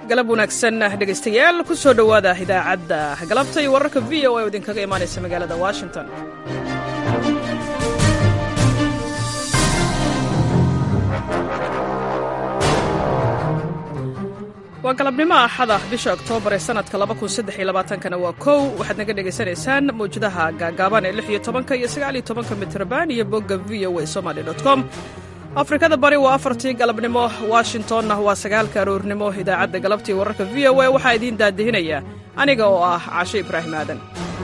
galab wanaagsan dhegaystayaal ku soo dhowaada idaacadda galabta iyo wararka v o a oo idinkaga imaanaysa magaalada washington waa galabnimo axada bisha oktoobar ee sanadka kana waa kow waxaad naga dhegaysanaysaan mawjadaha gaagaaban ee iyo tobanka iyo sagaaliyo tobanka mitrban iyo bogga v o a somaly com afrikada bari waa afartii galabnimo washingtonna waa sagaalka aroornimo idaacadda galabtii wararka v o a waxaa idiin daadihinaya aniga oo ah caashe ibraahim aadan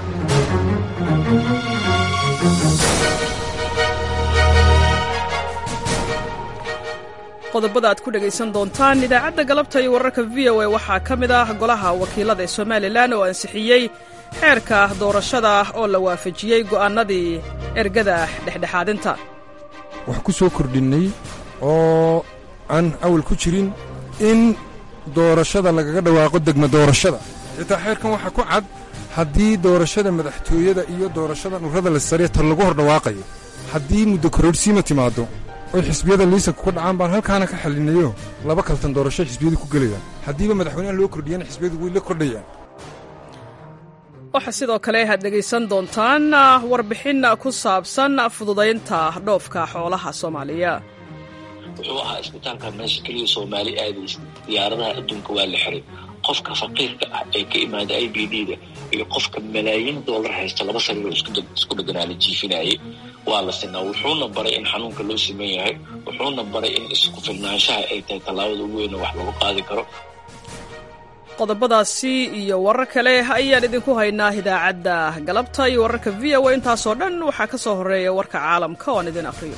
qodobada aad ku dhegaysan doontaan idaacadda galabta iyo wararka v o a waxaa ka mid ah golaha wakiilada ee somalilan oo ansixiyey xeerka doorashada oo la waafajiyey go'aannadii ergada dhexdhexaadinta wax ku soo kordhinnay oo aan awal ku jirin in doorashada lagaga dhawaaqo degma doorashada xitaa xeerkan waxaa ku cad haddii doorashada madaxtooyada iyo doorashada dhurrada la sariya tan lagu hor dhawaaqayo haddii muddo kororhsiima timaaddo oy xisbiyada liisanka ku dhacaan baan halkaana ka xallinayo laba kaltan doorasho xisbiyadu ku gelayaan haddiiba madaxweynaha loo kordhiyana xisbiyadu way la kordhayaan waxaa sidoo kale aad dhegaysan doontaan warbixin ku saabsan fududaynta dhoofka xoolaha soomaaliya wuxuu ahaa isbitaalka meesha keliya soomaali aadaysa diyaaradaha adduunka waa la xiray qofka faqiirka ah ee ka imaada i b d da iyo qofka malaayiin doolar haysta laba sariiroo isku dheganaa la jiifinayay waa la sinaa wuxuuna baray in xanuunka loo siman yahay wuxuuna baray in isku filnaanshaha ay tahay tallaabada ugu weyna wax lagu qaadi karo qodobadaasi iyo warar kale ayaan idinku haynaa idaacadda galabta iyo wararka v o a intaasoo dhan waxaa ka soo horreeya warka caalamka oo aan idin akhriyo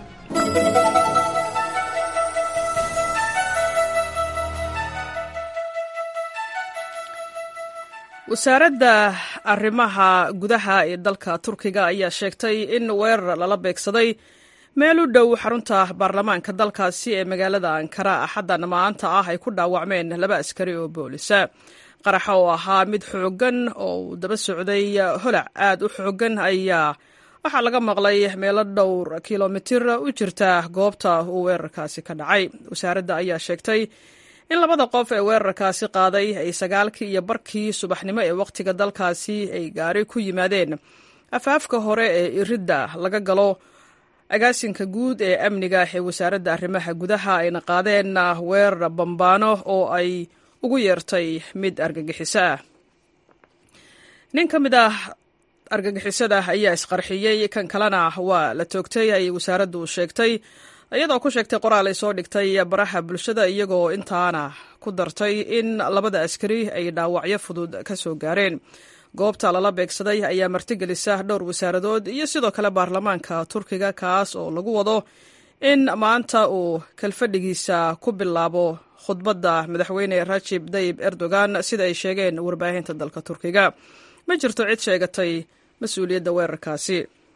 wasaaradda arrimaha gudaha ee dalka turkiga ayaa sheegtay in weerar lala beegsaday meel u dhow xarunta baarlamaanka dalkaasi ee magaalada ankara axaddan maanta ah ay ku dhaawacmeen laba askari oo boolisa qaraxa oo ahaa mid xooggan oo uu daba socday holac aad u xooggan ayaa waxaa laga maqlay meelo dhowr kilomitir u jirta goobta uu weerarkaasi ka dhacay wasaaradda ayaa sheegtay in labada qof ee weerarkaasi qaaday ay sagaalkii iyo barkii subaxnimo ee wakhtiga dalkaasi ay gaari ku yimaadeen afaafka hore ee iridda laga galo agaasinka guud ee amniga ee wasaaradda arrimaha gudaha ayna qaadeen weerar bambaano oo ay ugu yeertay mid argagixiso ah nin ka mid ah argagixisada ayaa isqarxiyey kan kalena waa la toogtay ayay wasaaraddu sheegtay iyadoo ku sheegtay qoraal ay soo dhigtay baraha bulshada iyagoo intaana ku dartay in labada askari ay dhaawacyo fudud ka soo gaareen goobta lala beegsaday ayaa martigelisa dhowr wasaaradood iyo sidoo kale baarlamaanka turkiga kaas oo lagu wado in maanta uu kalfadhigiisa ku bilaabo khudbadda madaxweyne rajib dayib erdogan sida ay sheegeen warbaahinta dalka turkiga ma jirto cid sheegatay mas-uuliyadda weerarkaasi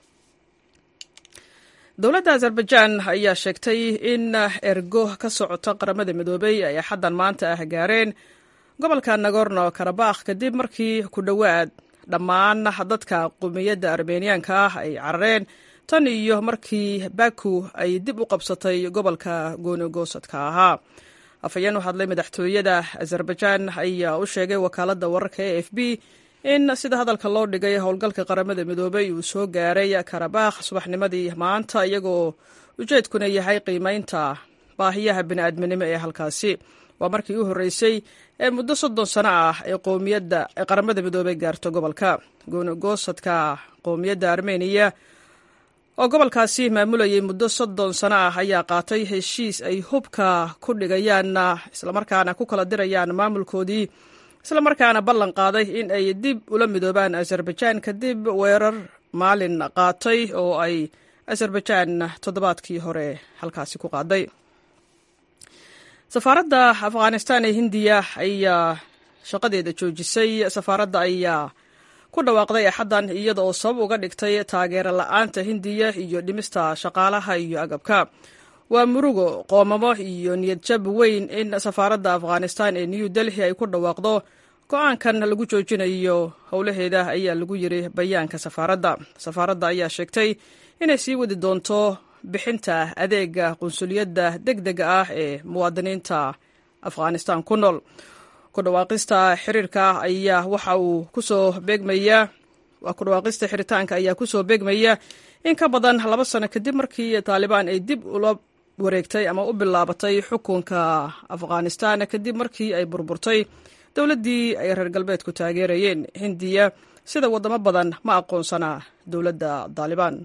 dowladda azerbaijaan ayaa sheegtay in ergo ka socota qaramada midoobey ay axaddan maanta ah gaareen gobolka nagorno karabakh kadib markii ku dhowaad dhammaan dadka qumiyadda armeniyaanka ah ay carareen tan iyo markii baku ay dib u qabsatay gobolka goonigoosadka ahaa afhayeen u hadlay madaxtooyada azerbaijaan ayaa u sheegay wakaaladda wararka e f b in sida hadalka loo dhigay howlgalka qaramada midoobey uu soo gaaray karabakh subaxnimadii maanta iyagoo ujeedkuna yahay qiimeynta baahiyaha bini'aadminimo ee halkaasi waa markii u horreysay ee muddo soddon sano ah ee qowmiyadda ee qaramada midoobey gaarto gobolka goonigoosadka qowmiyadda armeniya oo gobolkaasi maamulayay muddo soddon sano ah ayaa qaatay heshiis ay hubka ku dhigayaan islamarkaana ku kala dirayaan maamulkoodii islamarkaana ballan qaaday in ay dib ula midoobaan azerbaijaan kadib weerar maalin qaatay oo ay azerbaijaan toddobaadkii hore halkaasi ku qaaday safaaradda afghanistan ee hindiya ayaa shaqadeeda joojisay safaaradda ayaa ku dhawaaqday axaddan iyada oo sabab uga dhigtay taageero la-aanta hindiya iyo dhimista shaqaalaha iyo agabka waa murugo qoomamo iyo niyadjab weyn in safaaradda afghanistan ee new delhi ay ku dhawaaqdo go-aankan lagu joojinayo howlaheeda ayaa lagu yiri bayaanka safaaradda safaaradda ayaa sheegtay inay sii wadi doonto bixinta adeega qunsuliyadda deg dega ah ee muwaadiniinta afghanistan ku nool ku dhawaaqista xiriirka ayaa waxa uu kusoo beegmayaa waa ku dhawaaqista xiritaanka ayaa kusoo beegmaya in ka badan laba sano kadib markii taalibaan ay dib ula wareegtay ama u bilaabatay xukunka afghanistan kadib markii ay burburtay dowladdii ay reer galbeedku taageerayeen hindiya sida waddamo badan ma aqoonsana dowladda taalibaan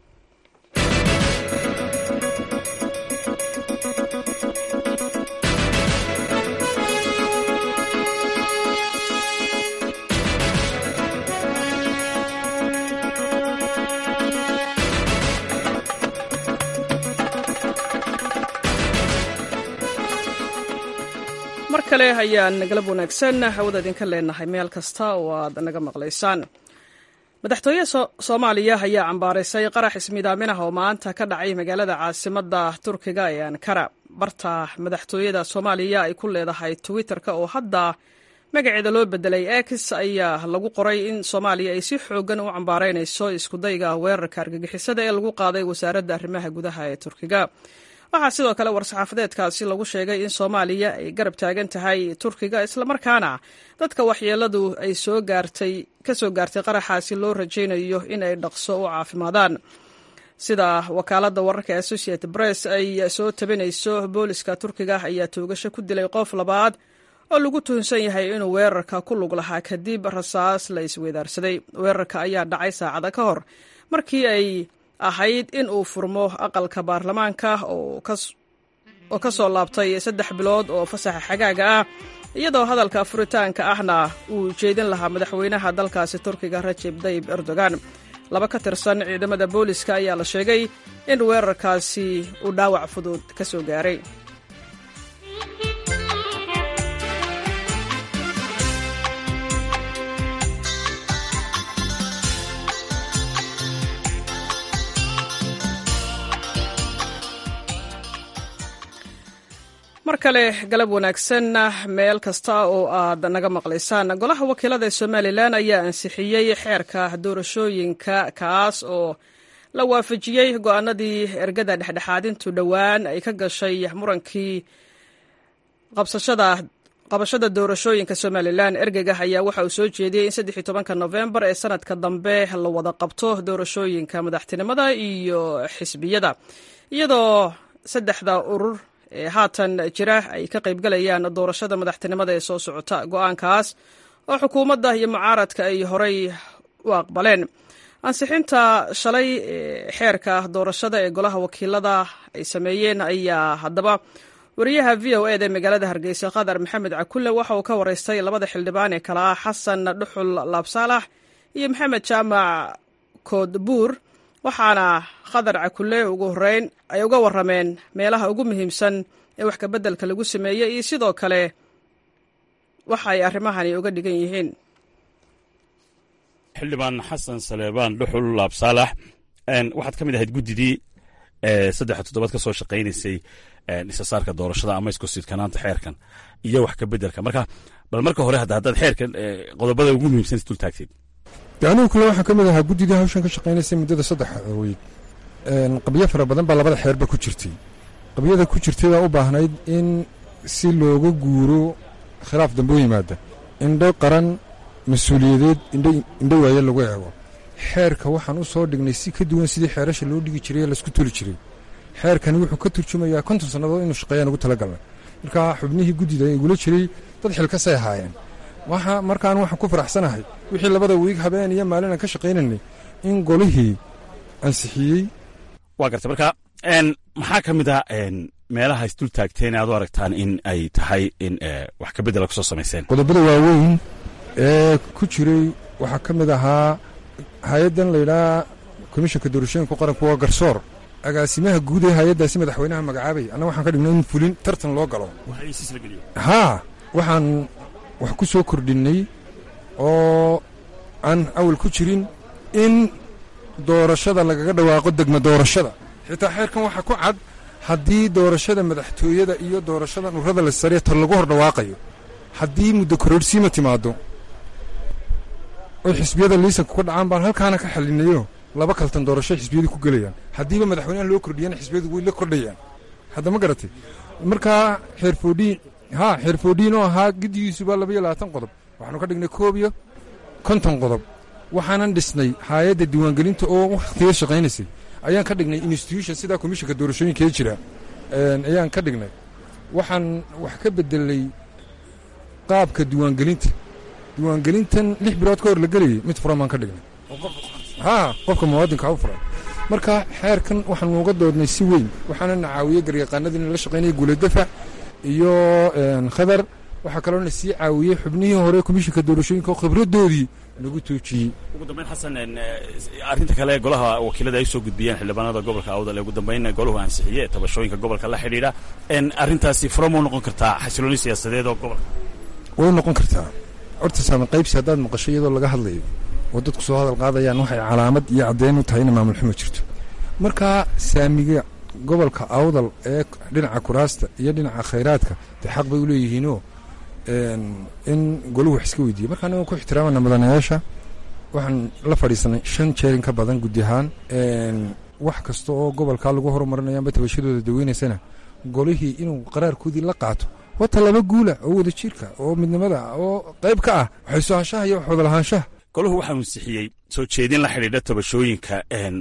mar kale ayaan galab wanaagsan hawada idinka leenahay meel kasta oo aad naga maqlaysaan madaxtooyaha soomaaliya ayaa cambaaraysay qarax ismiidaaminah oo maanta ka dhacay magaalada caasimadda turkiga ee ankara barta madaxtooyada soomaaliya ay ku leedahay twitter-ka oo hadda magaceeda loo bedelay x ayaa lagu qoray in soomaaliya ay si xoogan u cambaaraynayso iskudayga weerarka argagixisada ee lagu qaaday wasaaradda arrimaha gudaha ee turkiga waxaa sidoo kale war-saxaafadeedkaasi lagu sheegay in soomaaliya ay garab taagan tahay turkiga islamarkaana dadka waxyeeladu ay soo gaartay ka soo gaartay qaraxaasi loo rajaynayo in ay dhaqso u caafimaadaan sida wakaaladda wararka associated press ay soo tabinayso booliska turkiga ayaa toogasho ku dilay qof labaad oo lagu tuhunsan yahay inuu weerarka ku lug lahaa kadib rasaas la isweydaarsaday weerarka ayaa dhacay saacada ka hor markii ay ahayd in uu furmo aqalka baarlamaanka oo ka soo laabtay saddex bilood oo fasaxa xagaaga ah iyadoo hadalka furitaanka ahna uu jeedin lahaa madaxweynaha dalkaasi turkiga rajeb tayib erdogan laba ka tirsan ciidamada booliska ayaa la sheegay in weerarkaasi uu dhaawac fudud ka soo gaaray mar kale galab wanaagsan meel kasta oo aad naga maqlaysaan golaha wakiilada ee somalilan ayaa ansixiyey xeerka doorashooyinka kaas oo la waafajiyey go-aanadii ergada dhexdhexaadintu dhowaan ay ka gashay murankii qabashada doorashooyinka somalilan ergega ayaa waxa uu soo jeediyey in saddex iyo tobanka nofembar ee sanadka dambe la wada qabto doorashooyinka madaxtinimada iyo xisbiyada iyadoo saddexda urur ee haatan jira ay ka qaybgalayaan doorashada madaxtinimada ee soo socota go-aankaas oo xukuumadda iyo mucaaradka ay horey u aqbaleen ansixinta shalay xeerka doorashada ee golaha wakiilada ay sameeyeen ayaa haddaba wariyaha v o eda magaalada hargeysa qadar maxamed cakulle waxa uu ka wareystay labada xildhibaan ee kale ah xasan dhuxul laabsaalax iyo maxamed jaamac koodbuur waxaana khadar cakulle ugu horeyn ay uga warameen meelaha ugu muhiimsan ee wax kabeddelka lagu sameeyey iyo sidoo kale waxa ay arrimahani uga dhigan yihiin xildhibaan xasan saleebaan dhuxul laabsaalax waxaad ka mid ahayd guddidii saddex toddobaad ka soo shaqaynaysay isasaarka doorashada ama iskusidkanaanta xeerkan iyo wax kabeddelka marka bal marka hore hadda haddaad xeerkan qodobada ugu muhiimsan dul taagteed de anigu kale waxaan ka mid ahaa guddidii hawshan ka shaqaynaysay muddada saddex weyd qabyo fara badan baa labada xeerba ku jirtay qabyada ku jirtay baa u baahnayd in si looga guuro khilaaf dambe u yimaada indho qaran mas-uuliyadeed indho waaye lagu eego xeerka waxaan u soo dhignay si ka duwan sidii xeerasha loo dhigi jiray ee laisku tuli jiray xeerkani wuxuu ka turjumayaa konton sannadood inuu shaqeeyaan ugu talagalnay markaa xubnihii guddida igula jiray dad xilkasay ahaayeen markaan waxaan ku faraxsanahay wixii labada wiig habeen iyo maalin aan ka shaqaynaynay in golihii ansixiyey waa garta marka maxaa ka mid ah meelaha isdul taagteen aad u aragtaan in ay tahay in wax kabeddela kusoo samayseen qodobada waaweyn ee ku jiray waxaa ka mid ahaa hay-addan layidhaha komishanka doorashooyinka qaranku waa garsoor agaasimaha guud ee hay-addaasi madaxweynaha magacaabay annaga waxaan ka dhignay in fulin tartan loo galo haa waxaan wax ku soo kordhinnay oo aan awal ku jirin in doorashada lagaga dhawaaqo degma doorashada xitaa xeerkan waxaa ku cad haddii doorashada madaxtooyada iyo doorashada nurada la sariya tar lagu hor dhawaaqayo haddii muddo kororhsiima timaaddo oy xisbiyada liisanka ku dhacaan baan halkaana ka xallinayo laba kaltan doorasho xisbiyadu ku gelayaan haddiiba madaxweynaha loo kordhiyana xisbiyadu way la kordhayaan hadda ma garatay markaa xeer foodhiin ha xeerfoodhiin oo ahaa giddigiisuba labaiyo labaatan qodob waxaanu ka dhignay koob iyo konton qodob waxaanan dhisnay haayadda diiwaangelinta oo wakhtiga shaqaynaysay ayaan ka dhignay institution sidaa komishinka doorashooyinkee jira ayaan ka dhignay waxaan wax ka bedelay qaabka diiwaangelinta diiwaangelintan lix bilood ka hor la gelayay mid furan baan ka dhignay ha qofka muwaadinka u furan marka xeerkan waxaan uga doodnay si weyn waxaana na caawiyey garyaqaanadii la shaqaynaya guuladafac iyo khadar waxaa kaloona sii caawiyey xubnihii hore komishinka doorashooyinka oo khibradoodii nagu toojiyey ugu dambayn xasan arrinta kale ee golaha wakiilada ay soo gudbiyeen xildhibaanada gobolka awdal ee ugu dambayn golahu ansixiye ee tabashooyinka gobolka la xidhiidha arrintaasi fura mau noqon kartaa xasilooni siyaasadeed oo gobolka way noqon kartaa horta saami qaybsi haddaad maqasho iyadoo laga hadlayo oo dadku soo hadal qaadayaan waxay calaamad iyo caddeyn u tahay ina maamul xumo jirto markaa saamiga gobolka awdal ee dhinaca kuraasta iyo dhinaca khayraadka dee xaq bay u leeyihiinoo in golahu wax iska weydiiye marka anaga ku ixtiraamana mudanayaasha waxaan la fadhiisanay shan jeer in ka badan gudi ahaan wax kasta oo gobolkaa lagu horumarinaya amba tabashadooda daweynaysana golihii inuu qaraarkoodii la qaato wata laba guula oo wada jirka oo midnimada oo qayb ka ah waxaysoohaanshaha iyo wax wadalahaanshaha golahu waxaa ansixiyey soo jeedin la xidhiidha tabashooyinka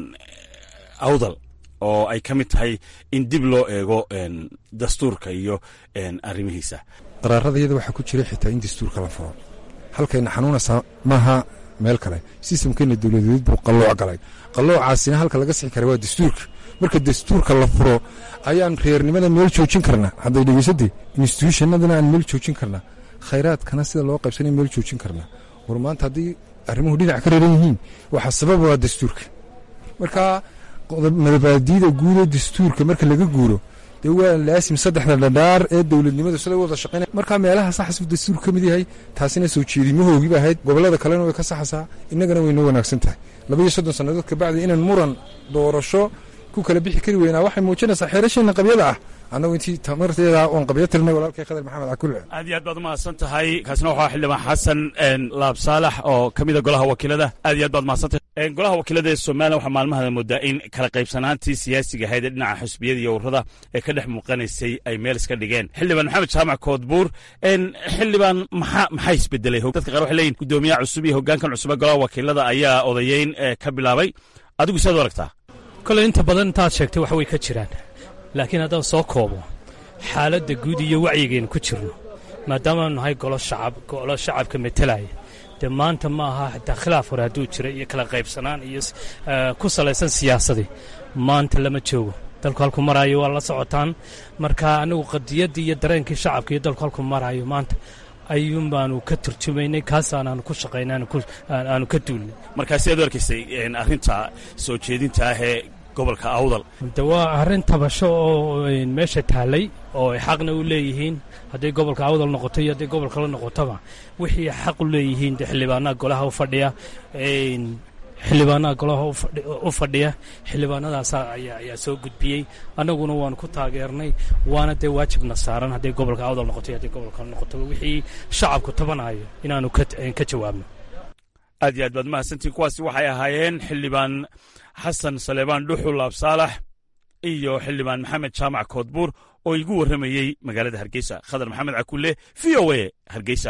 awdal oo ay ka mid tahay in dib loo eego dastuurka iyo arrimihiisa qaraarada iyada waxaa ku jira xitaa in dastuurka la furo halkayna xanuunaysaa maaha meel kale sistamkeenna dowladeed buu qallooc galay qalloocaasina halka laga sixi kara waa dastuurka marka dastuurka la furo ayaan reernimada meel joojin karnaa hadday dhegeysatay instituushannadana aan meel joojin karnaa khayraadkana sida loo qaybsanay meel joojin karnaa war maanta haddii arrimuhu dhinac ka reeran yihiin waxaa sababa waa dastuurka marka madabaadiida guud ee dastuurka marka laga guuro dee waa laasim saddexda dhadhaar ee dowladnimadu sida wada shaqaynaya markaa meelaha saxas uu dastuur ka mid yahay taasina soo jeedimahoogiiba ahayd gobollada kalena way ka saxasaa innagana way noo wanaagsan tahay labaiyo soddon sannadood kabacdi inaan muran doorasho ku kala bixi kari weynaa waxay muujinaysaa xeerasheenna qabyada ah annagu intii tamarteeda oon qabyo tirnay walaalkay khadar maxamed cakulle aad iyo aad baad umahadsan tahay kaasina waxaa xildhibaan xasan laab saalax oo ka mida golaha wakiilada aad iyo aad baad mahadsantahay golaha wakiilada ee somalilan waxaa maalmahada moodaa in kala qaybsanaantii siyaasiga ahayd ee dhinaca xusbiyada iyo ururada ee ka dhex muuqanaysay ay meel iska dhigeen xildhibaan maxamed jaamac koodbuur xildhibaan maxaa maxaa isbedelay dadka qaar waxay leeyihin guddoomiyaha cusub iyo hoggaankan cusub ee golaha wakiilada ayaa odayeyn ka bilaabay adigu siaad u aragtaa kole inta badan intaad sheegtay wax way ka jiraan laakiin haddaan soo koobo xaaladda guud iyo wacyigaynu ku jirno maadaamaanu nahay golo shacab golo shacabka metelaya dee maanta ma aha xitaa khilaaf hore hadduu jira iyo kala qaybsanaan iyo ku salaysan siyaasadii maanta lama joogo dalku halku maraayo waa la socotaan marka anigu qadiyaddii iyo dareenkii shacabka iyo dalku halku maraayo maanta ayuun baanu ka turjumaynay kaasaanaanu ku shaqaynay aanu ka duulnay markaa sidaad u arkaysay arrinta soo jeedinta ah ee gobolka awdal de waa arrin tabasho oo meesha taallay oo ay xaqna u leeyihiin hadday gobolka awdal noqoto iyo hadday gobolka la noqotoba wixii xaq u leeyihiin de xildhibaanaha golaha u fadhiya xildhibaanaha golaha u fadhiya xildhibaanadaas ayaa soo gudbiyey annaguna waanu ku taageernay waana dee waajibna saaran hadday gobolka awdal noqoto iyo hadday gobolka la noqotoba wixii shacabku tabanayo inaanu ka jawaabno aad iyo aad baad mahadsantiin kuwaasi waxay ahaayeen xildhibaan xasan saleebaan dhuxul absaalax iyo xildhibaan maxamed jaamac koodbuur oo igu warramayey magaalada hargeysa khadar maxamed cakulle v o a hargeysa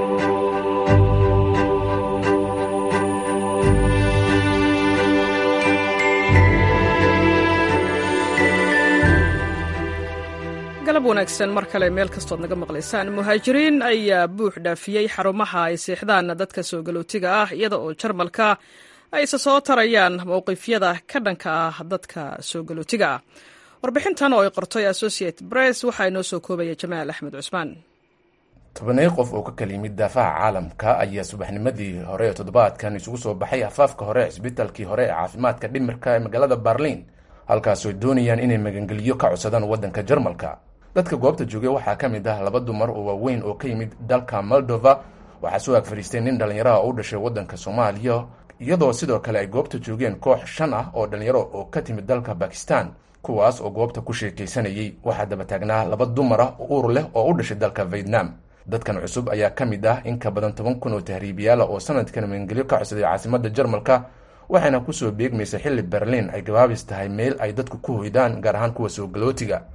galab wanaagsan mar kale meel kastood naga maqlaysaan muhaajiriin ayaa buux dhaafiyey xarumaha ay seexdaan dadka soo galootiga ah iyada oo jarmalka ay isa soo tarayaan mowqifyada ka dhanka ah dadka soo galootiga ah warbixintan oo ay qortay associate bress waxaa inoo soo koobaya jamaal axmed cusmaan tobanay qof oo ka kala yimid daafaha caalamka ayaa subaxnimadii hore ee toddobaadkan isugu soo baxay afaafka hore cisbitaalkii hore ee caafimaadka dhimirka ee magaalada barliin halkaasoo doonayaan inay magangeliyo ka codsadaan waddanka jarmalka dadka goobta joogay waxaa ka mid ah laba dumar oo waaweyn oo ka yimid dalka moldova waxaa soo ag fadhiistay nin dhallinyaraha oo u dhashay waddanka soomaaliya iyadoo sidoo kale ay goobta joogeen koox shan ah oo dhallinyaro oo ka timid dalka bakistan kuwaas oo goobta ku sheekaysanayay waxaa daba taagnaa laba dumar ah oo uur leh oo u dhashay dalka vietnam dadkan cusub ayaa ka mid ah in ka badan toban kun oo tahriibiyaala oo sanadkan magangelyo ka codsaday caasimadda jarmalka waxayna kusoo beegmaysa xilli berliin ay gabaabis tahay meel ay dadku ku hoydaan gaar ahaan kuwa soo galootiga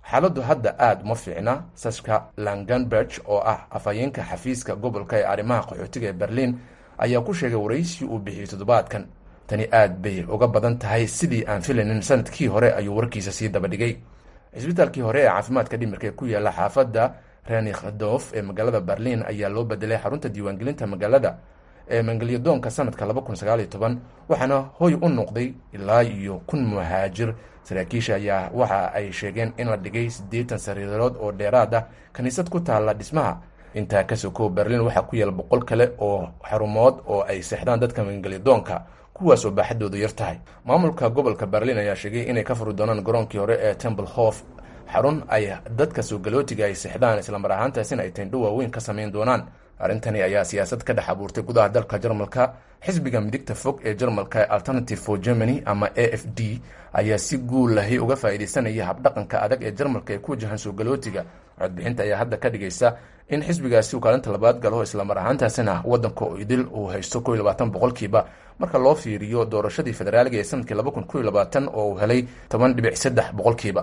xaaladdu hadda aada uma fiicna saska langenberg oo ah afhayeenka xafiiska gobolka ee arrimaha qaxootiga ee berliin ayaa ku sheegay waraysi uu bixiyey toddobaadkan tani aad bay uga badan tahay sidii aan filaynin sanadkii hore ayuu warkiisa sii dabadhigay cisbitaalkii hore ee caafimaadka dhimirka ee ku yaala xaafadda renikdof ee magaalada berliin ayaa loo bedelay xarunta diiwaangelinta magaalada ee mangelyadoonka sanadka waxaana hoy u noqday ilaa iyo kun muhaajir saraakiisha ayaa waxa ay sheegeen in la dhigay siddeetan sariirood oo dheeraad ah kiniisad ku taalla dhismaha intaa ka sokow berliin waxaa ku yaala boqol kale oo xarumood oo ay seexdaan dadka mangelyadoonka kuwaasoo baaxadoodu yar tahay maamulka gobolka berliin ayaa sheegay inay ka furi doonaan garoonkii hore ee temple hof xarun ay dadka soo galootiga ay seexdaan islamar ahaantaasina ay tendho waaweyn ka samayn doonaan arrintani ayaa siyaasad ka dhex abuurtay gudaha dalka jarmalka xisbiga midigta fog ee jarmalka ee alternative for germany ama a f d ayaa si guul lahi uga faa'iidaysanaya habdhaqanka adag ee jarmalka ee ku wajahan soo galootiga codbixinta ayaa hadda ka dhigaysa in xisbigaasi uu kaalinta labaad galo islamar ahaantaasina waddanka idil uu haysto ko iyo labaatan boqolkiiba marka loo fiiriyo doorashadii federaaliga ee sanadkii laba kun ko iyo labaatan oo uu helay toban dhibic saddex boqolkiiba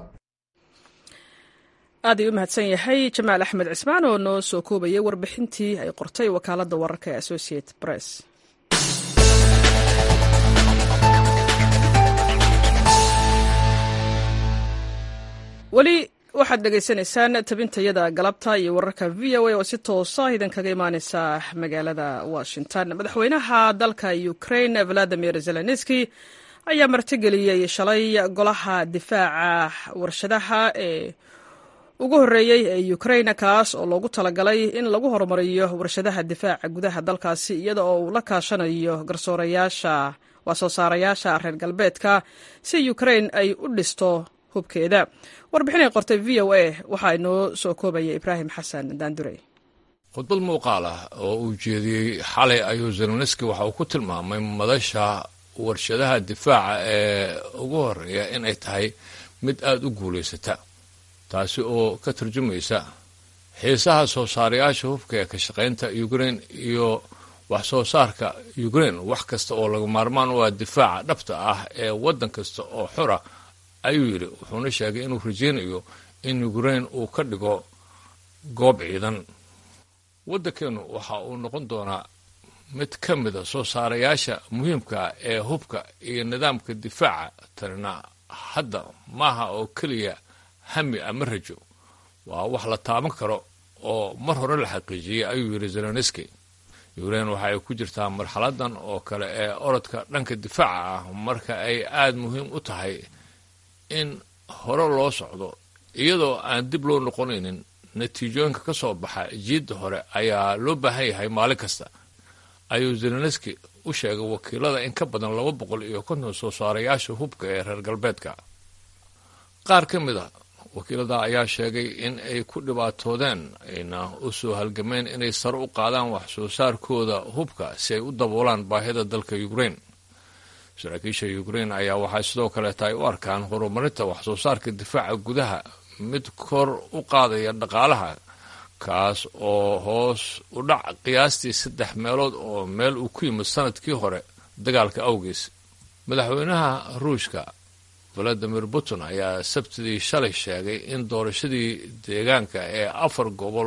aad ay u mahadsan yahay jamaal axmed cismaan oo noo soo koobayay warbixintii ay qortay wakaaladda wararka ee associate press weli waxaad dhegaysanaysaan tabintayada galabta iyo wararka v o a oo si toosa idinkaga imaaneysa magaalada washington madaxweynaha dalka ukraine valadimir zelenski ayaa martigeliyey shalay golaha difaaca warshadaha ee ugu horreeyey ee ukraine kaas oo loogu talagalay in lagu horumariyo warshadaha difaaca gudaha dalkaasi iyada oo uu la kaashanayo garsoorayaasha waa soo saarayaasha reer galbeedka si ukraine ay u dhisto hubkeeda warbixinay qortay v o a waxaa inoo soo koobaya ibraahim xasan daandurey khudbad muuqaal ah oo uu jeediyey xalay ayuu zelenski waxa uu ku tilmaamay madasha warshadaha difaaca ee ugu horeeya inay tahay mid aada u guulaysata taasi oo ka turjumaysa xiisaha soo saarayaasha hubka ee ka shaqaynta ukraine iyo wax soo saarka ukraine wax kasta oo laga maarmaan u ah difaaca dhabta ah ee waddan kasta oo xora ayuu yidhi wuxuuna sheegay inuu rajaynayo in ukraine uu ka dhigo goob ciidan waddankeennu waxa uu noqon doonaa mid ka mida soo saarayaasha muhiimka ee hubka iyo nidaamka difaaca tanina hadda maaha oo keliya hami ama rajo waa wax la taaban karo oo mar hore la xaqiijiyey ayuu yidhi zelenski ukraine waxa ay ku jirtaa marxaladan oo kale ee orodka dhanka difaaca ah marka ay aada muhiim u tahay in hore loo socdo iyadoo aan dib loo noqonaynin natiijooyinka ka soo baxa jiidda hore ayaa loo baahan yahay maalin kasta ayuu zelenski u sheegay wakiilada in ka badan laba boqol iyo konton soo saarayaasha hubka ee reer galbeedka qaar ka mid a wakiilada ayaa sheegay in ay ku dhibaatoodeen ayna u soo halgameen inay sare u qaadaan wax soo saarkooda hubka si ay u daboolaan baahida dalka ukraine saraakiisha ukraine ayaa waxay sidoo kaleeta ay u arkaan horumarinta wax soo saarka difaaca gudaha mid kor u qaadaya dhaqaalaha kaas oo hoos u dhac qiyaastii saddex meelood oo meel uu ku yimid sanadkii hore dagaalka awgees madaxweynaha ruushka valadimir putin ayaa sabtidii shalay sheegay in doorashadii deegaanka ee afar gobol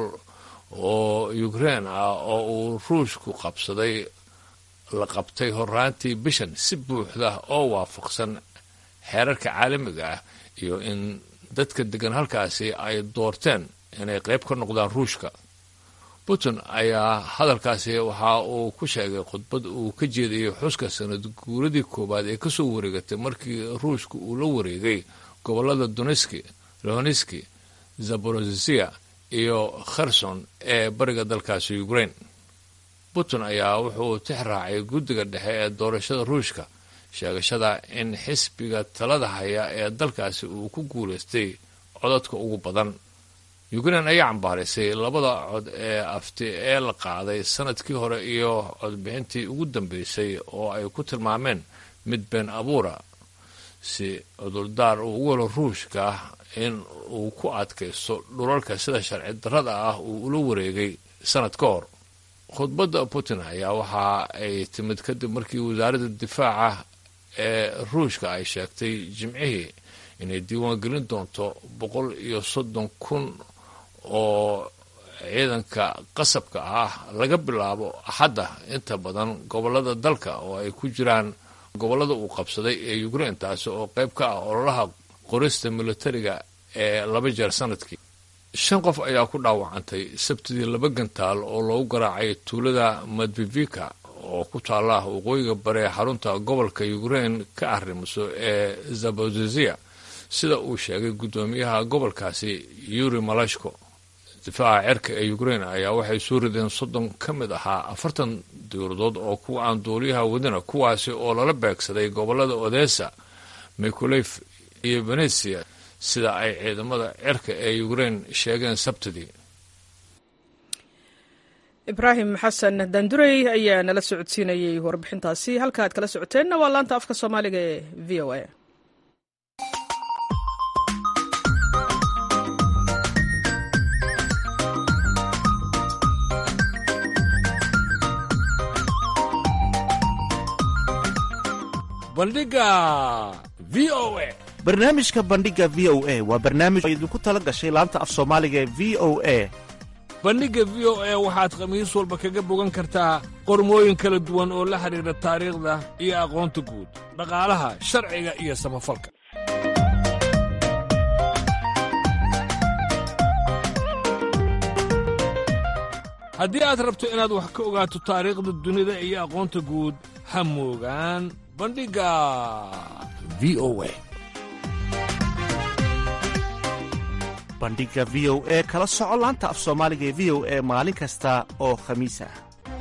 oo ukraine ah oo uu ruushku qabsaday la qabtay horraantii bishan si buuxda oo waafaqsan xeerarka caalamiga ah iyo in dadka degan halkaasi ay doorteen inay qayb ka noqdaan ruushka putin ayaa hadalkaasi waxa uu ku sheegay khudbad uu ka jeediyey xuska sanad guuradii koowaad ee kasoo wareegatay markii ruushka uu la wareegay gobolada doneski loneski zaborozisia iyo kherson ee bariga dalkaasi ukraine putin ayaa wuxuu tix raacay guddiga dhexe ee doorashada ruushka sheegashada in xisbiga talada haya ee dalkaasi uu ku guulaystay codadka ugu badan ukraine ayaa cambaaraysay labada cod ee afti ee la qaaday sanadkii hore iyo codbixintii ugu dambeysay oo ay ku tilmaameen mid been abuura si cudurdaar uu ugu helo ruushka in uu ku adkaysto dhulalka sida sharci darrada ah uu ula wareegay sanad ka hor khudbadda putin ayaa waxa ay timid kadib markii wasaaradda difaaca ee ruushka ay sheegtay jimcihii inay diiwaangelin doonto boqol iyo soddon kun oo ciidanka qasabka ah laga bilaabo axadda inta badan gobolada dalka oo ay ku jiraan gobolada uu qabsaday ee ukrain taasi oo qayb ka ah ololaha qorista militariga ee laba jeer sanadkii shan qof ayaa ku dhaawacantay sabtidii laba gantaal oo loogu garaacay tuulada madvivika oo ku taalla waqooyiga bare ee xarunta gobolka ukrain ka arrimiso ee zabozezia sida uu sheegay guddoomiyaha gobolkaasi yuri malashko difaaca cerka ee ukrain ayaa waxay soo rideen soddon ka mid ahaa afartan dowladood oo kuwa aan duuliyaha wadina kuwaasi oo lala beegsaday gobolada odessa mikolef iyo venesia sida ay ciidamada cerka ee ukrain sheegeen sabtidii ibraahim xasan dandurey ayaa nala socodsiinayey warbixintaasi halka aad kala socoteenna waa laanta afka soomaaliga ee v o a bandhiga v o a barnaamijka bandhiga v o a waa barnaamij oo idinku tala gashay laanta af soomaaliga ee v o a bandhigga v o a waxaad khamiis walba kaga bogan kartaa qormooyin kala duwan oo la xidhiidha taariikhda iyo aqoonta guud dhaqaalaha sharciga iyo samafalka haddii aad rabto inaad wax ka ogaato taariikhda dunida iyo aqoonta guud ha moogaan bandhigga v o a bandhigga v o e kala soco laanta af soomaaliga ee v o e maalin kasta oo khamiis ah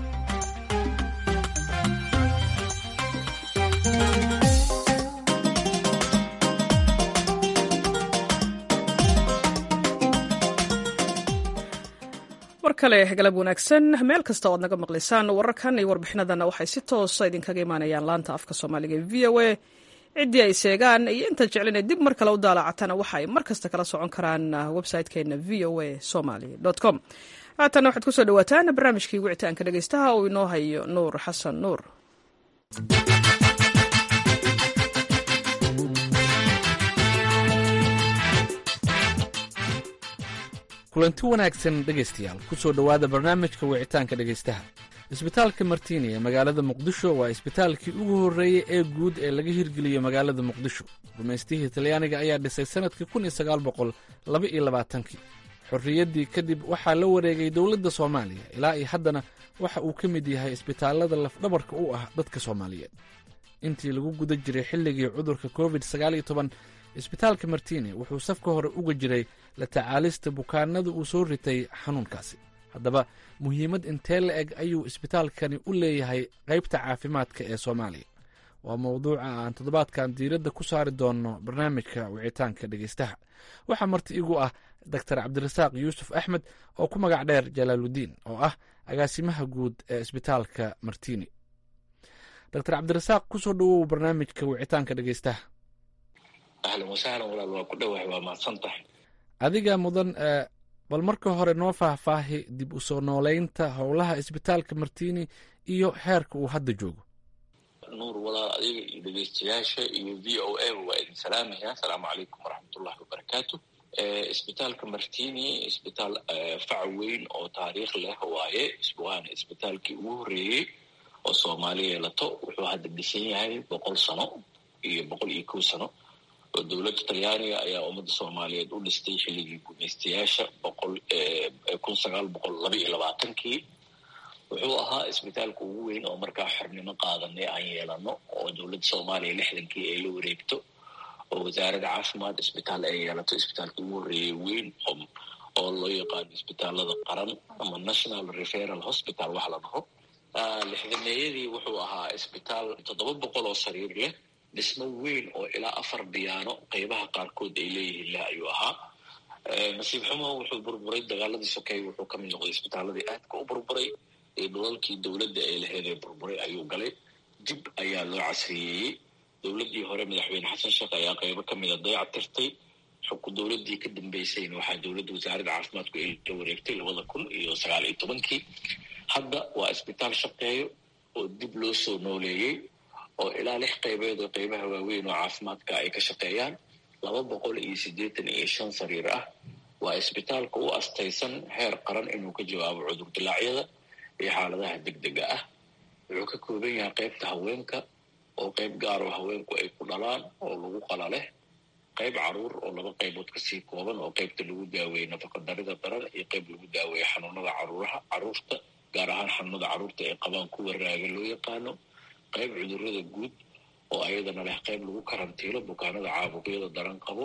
war kale galab wanaagsan meel kasta oad naga maqlaysaan wararkan iyo warbixinadana waxay si toosa idinkaga imaanayaan laanta afka soomaaliga ee v o a ciddii ay seegaan iyo intaad jeclina dib mar kale u daalacatana waxa ay mar kasta kala socon karaan website-keena v o a somaly com haatana waxaad kusoo dhawaataan barnaamijkii wicitaanka dhegeystaha uu inoo hayo nuur xasan nuur kulanti wanaagsan dhegaystayaal ku soo dhowaada barnaamijka wicitaanka dhegaystaha isbitaalka martini ee magaalada muqdisho waa isbitaalkii ugu horreeyey ee guud ee laga hirgeliyo magaalada muqdisho gumaystihii talyaaniga ayaa dhisay sannadkii kun iyo sagaal boqol laba iyo labaatankii xorriyaddii kadib waxaa la wareegay dowladda soomaaliya ilaa iyo haddana waxa uu ka mid yahay isbitaallada lafdhabarka u ah dadka soomaaliyeed intii lagu guda jiray xilligii cudurka covid sagaal iyo toban isbitaalka martini wuxuu safka hore uga jiray la tacaalista bukaanada uu soo ritay xanuunkaasi haddaba muhiimad intee la eg ayuu isbitaalkani u leeyahay qaybta caafimaadka ee soomaaliya waa mowduuca aan toddobaadkan diiradda ku saari doonno barnaamijka wicitaanka dhegeystaha waxaa marti igu ah doctor cabdirasaaq yuusuf axmed oo ku magac dheer jalaaludiin oo ah agaasimaha guud ee isbitaalka martini doctor cabdirasaaq kusoo dhowow barnaamijka wicitaanka dhegeystaha ahlan wasahlan walaal waa ku dhowahay waa mahadsan tahay adiga mudan bal marka hore noo faahfaahi dib u soo nooleynta howlaha isbitaalka martini iyo heerka uu hadda joogo nuur walaal adiga iyo dhegeystayaasha iyo v o a waa idin salaamaya asalaamu calaykum waraxmatullahi wabarakaatu isbitaalka martini isbitaal fac weyn oo taariikh leh waaye waana isbitaalkii ugu horreeyey oo soomaali yeelato wuxuu hadda dhisan yahay boqol sano iyo boqol iyo kow sano oo dowladda talyaaniga ayaa ummadda soomaaliyeed u dhistay xilligii gumaystayaasha boqol kun sagaal boqol laba iyo labaatankii wuxuu ahaa isbitaalka ugu weyn oo markaa xornimo qaadanay aan yeelano oo dowladda soomaaliya lixdankii ay la wareegto oo wasaaradda caafimaad isbitaal ay yeelato isbitaalka ugu horreeyay weyn oo loo yaqaano isbitaalada qaran ama national referal hospital wax la dhaho lixdameeyadii wuxuu ahaa isbitaal toddoba boqol oo sariir leh dhismo weyn oo ilaa afar biyaano qeybaha qaarkood ay leeyihiin leh ayuu ahaa nasiib xumo wuxuu burburay dagaaladii sokeeye wuxuu ka mid noqday isbitaaladii aadka u burburay ee dhulalkii dowladda ay laheyd ee burburay ayuu galay dib ayaa loo casriyeeyey dowladdii hore madaxweyne xasan sheekh ayaa qeybo ka mida dayac tirtay xukun dowladdii ka dambeysayna waxaa dowladda wasaaradda caafimaadku ay la wareegtay labada kun iyo sagaal iyo tobankii hadda waa isbitaal shaqeeyo oo dib loo soo nooleeyey oo ilaa lix qaybeed oo qeybaha waaweyn oo caafimaadka ay ka shaqeeyaan laba boqol iyo siddeetan iyo shan sariir ah waa isbitaalka u astaysan heer qaran inuu ka jawaabo cudur dilaacyada iyo xaaladaha degdega ah wuxuu ka kooban yahay qaybta haweenka oo qayb gaar oo haweenku ay ku dhalaan oo lagu qala leh qayb caruur oo laba qaybood kasii kooban oo qaybta lagu daaweeye nafaqadarida daran iyo qayb lagu daaweeye xanuunada caruuraha caruurta gaar ahaan xanuunada caruurta ay qabaan kuwa raaga loo yaqaano qayb cudurada guud oo ayadana leh qayb lagu karantiilo bukaanada caabuqyada daran qabo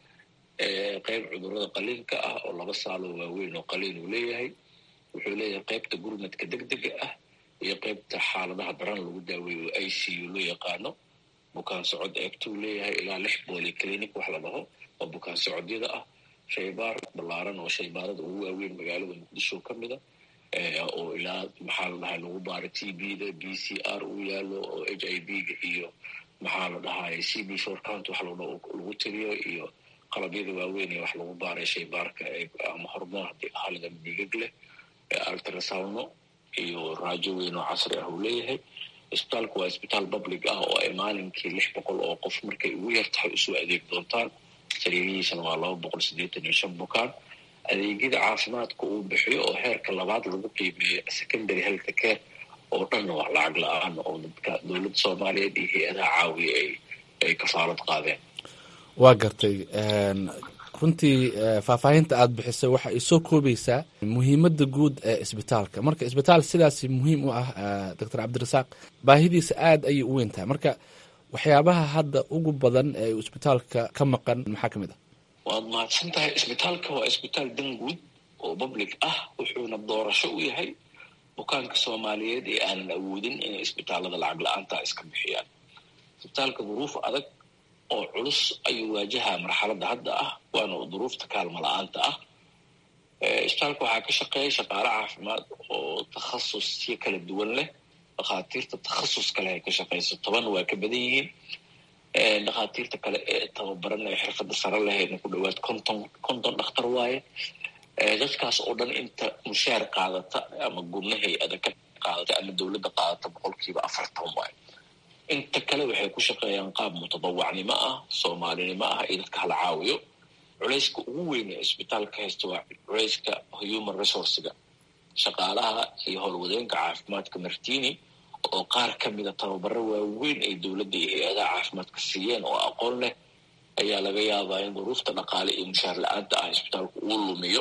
qayb cudurada qaliinka ah oo laba saaloo waaweyn oo qaliin uu leeyahay wuxuu leeyahay qaybta gurmadka degdega ah iyo qaybta xaaladaha daran lagu daaweeyo oo i c u loo yaqaano bukaan socod eegtuu leeyahay ilaa lix booli clinic wax la dhaho oo bukaan socodyada ah shaybaar ballaaran oo shaybaarada ugu waaweyn magaalada muqdisho ka mida oo ilaa maxaa la dhahay lagu baaro t b da b c r uu yaalo oo h i b ga iyo maxaa la dhahay c b short count wax lagu tiriyo iyo qalabyada waaweyn ee wax lagu baaray shaybaarka ama hormoon haddii ahalidan dhiigag leh ultrasawno iyo raajo weyn oo casri ah uu leeyahay isbitaalku waa isbitaal public ah oo ay maalinkii lix boqol oo qof markay ugu yar tahay usoo adeeg doontaan sariirihiisana waa laba boqol siddeetan iyo shan bukaan adeegyada caafimaadka uu bixiyo oo heerka labaad lagu qiimeeyo secondary health care oo dhanna waa lacag la-aan oo dadka dowladda soomaaliyeed iyo hay-adaha caawiya ay ay kafaalad qaadeen waa gartay runtii faahfaahinta aada bixisay waxa ay soo koobaysaa muhiimadda guud ee isbitaalka marka isbitaal sidaas muhiim u ah doctor cabdirasaaq baahidiisa aada ayay u weyn tahay marka waxyaabaha hadda ugu badan ee isbitaalka ka maqan maxaa ka mid ah waad mahadsan tahay isbitaalka waa isbitaal dan guud oo public ah wuxuuna doorasho u yahay bukaanka soomaaliyeed ee aanan awoodin inay isbitaalada lacag la-aanta iska bixiyaan isbitaalka duruuf adag oo culus ayuu waajahaa marxaladda hadda ah waana duruufta kaalmo la-aanta ah isbitaalka waxaa ka shaqeeya shaqaale caafimaad oo takhasusyo kala duwan leh dhakhaatiirta takhasus kale ay ka shaqeyso toban waa ka badan yihiin dhakhaatiirta kale ee tababaran ee xirfadda sare lehayna ku dhawaad konton konton dhakhtar waaye dadkaas oo dhan inta mushaar qaadata ama gurna hay-ada ka qaadata ama dowladda qaadata boqolkiiba afartan waaye inta kale waxay ku shaqeeyaan qaab mutadawacnimo ah soomaalinimo ah iyo dadka hala caawiyo culayska ugu weyn ee isbitaalka haysta waa culayska human resourcega shaqaalaha iyo howlwadeenka caafimaadka martini oo qaar ka mida tababaro waaweyn ay dowladda iyo hay-adaha caafimaadka siiyeen oo aqoon leh ayaa laga yaabaa in duruufta dhaqaale iyo mushaar la-aanta ah isbitaalku uu lumiyo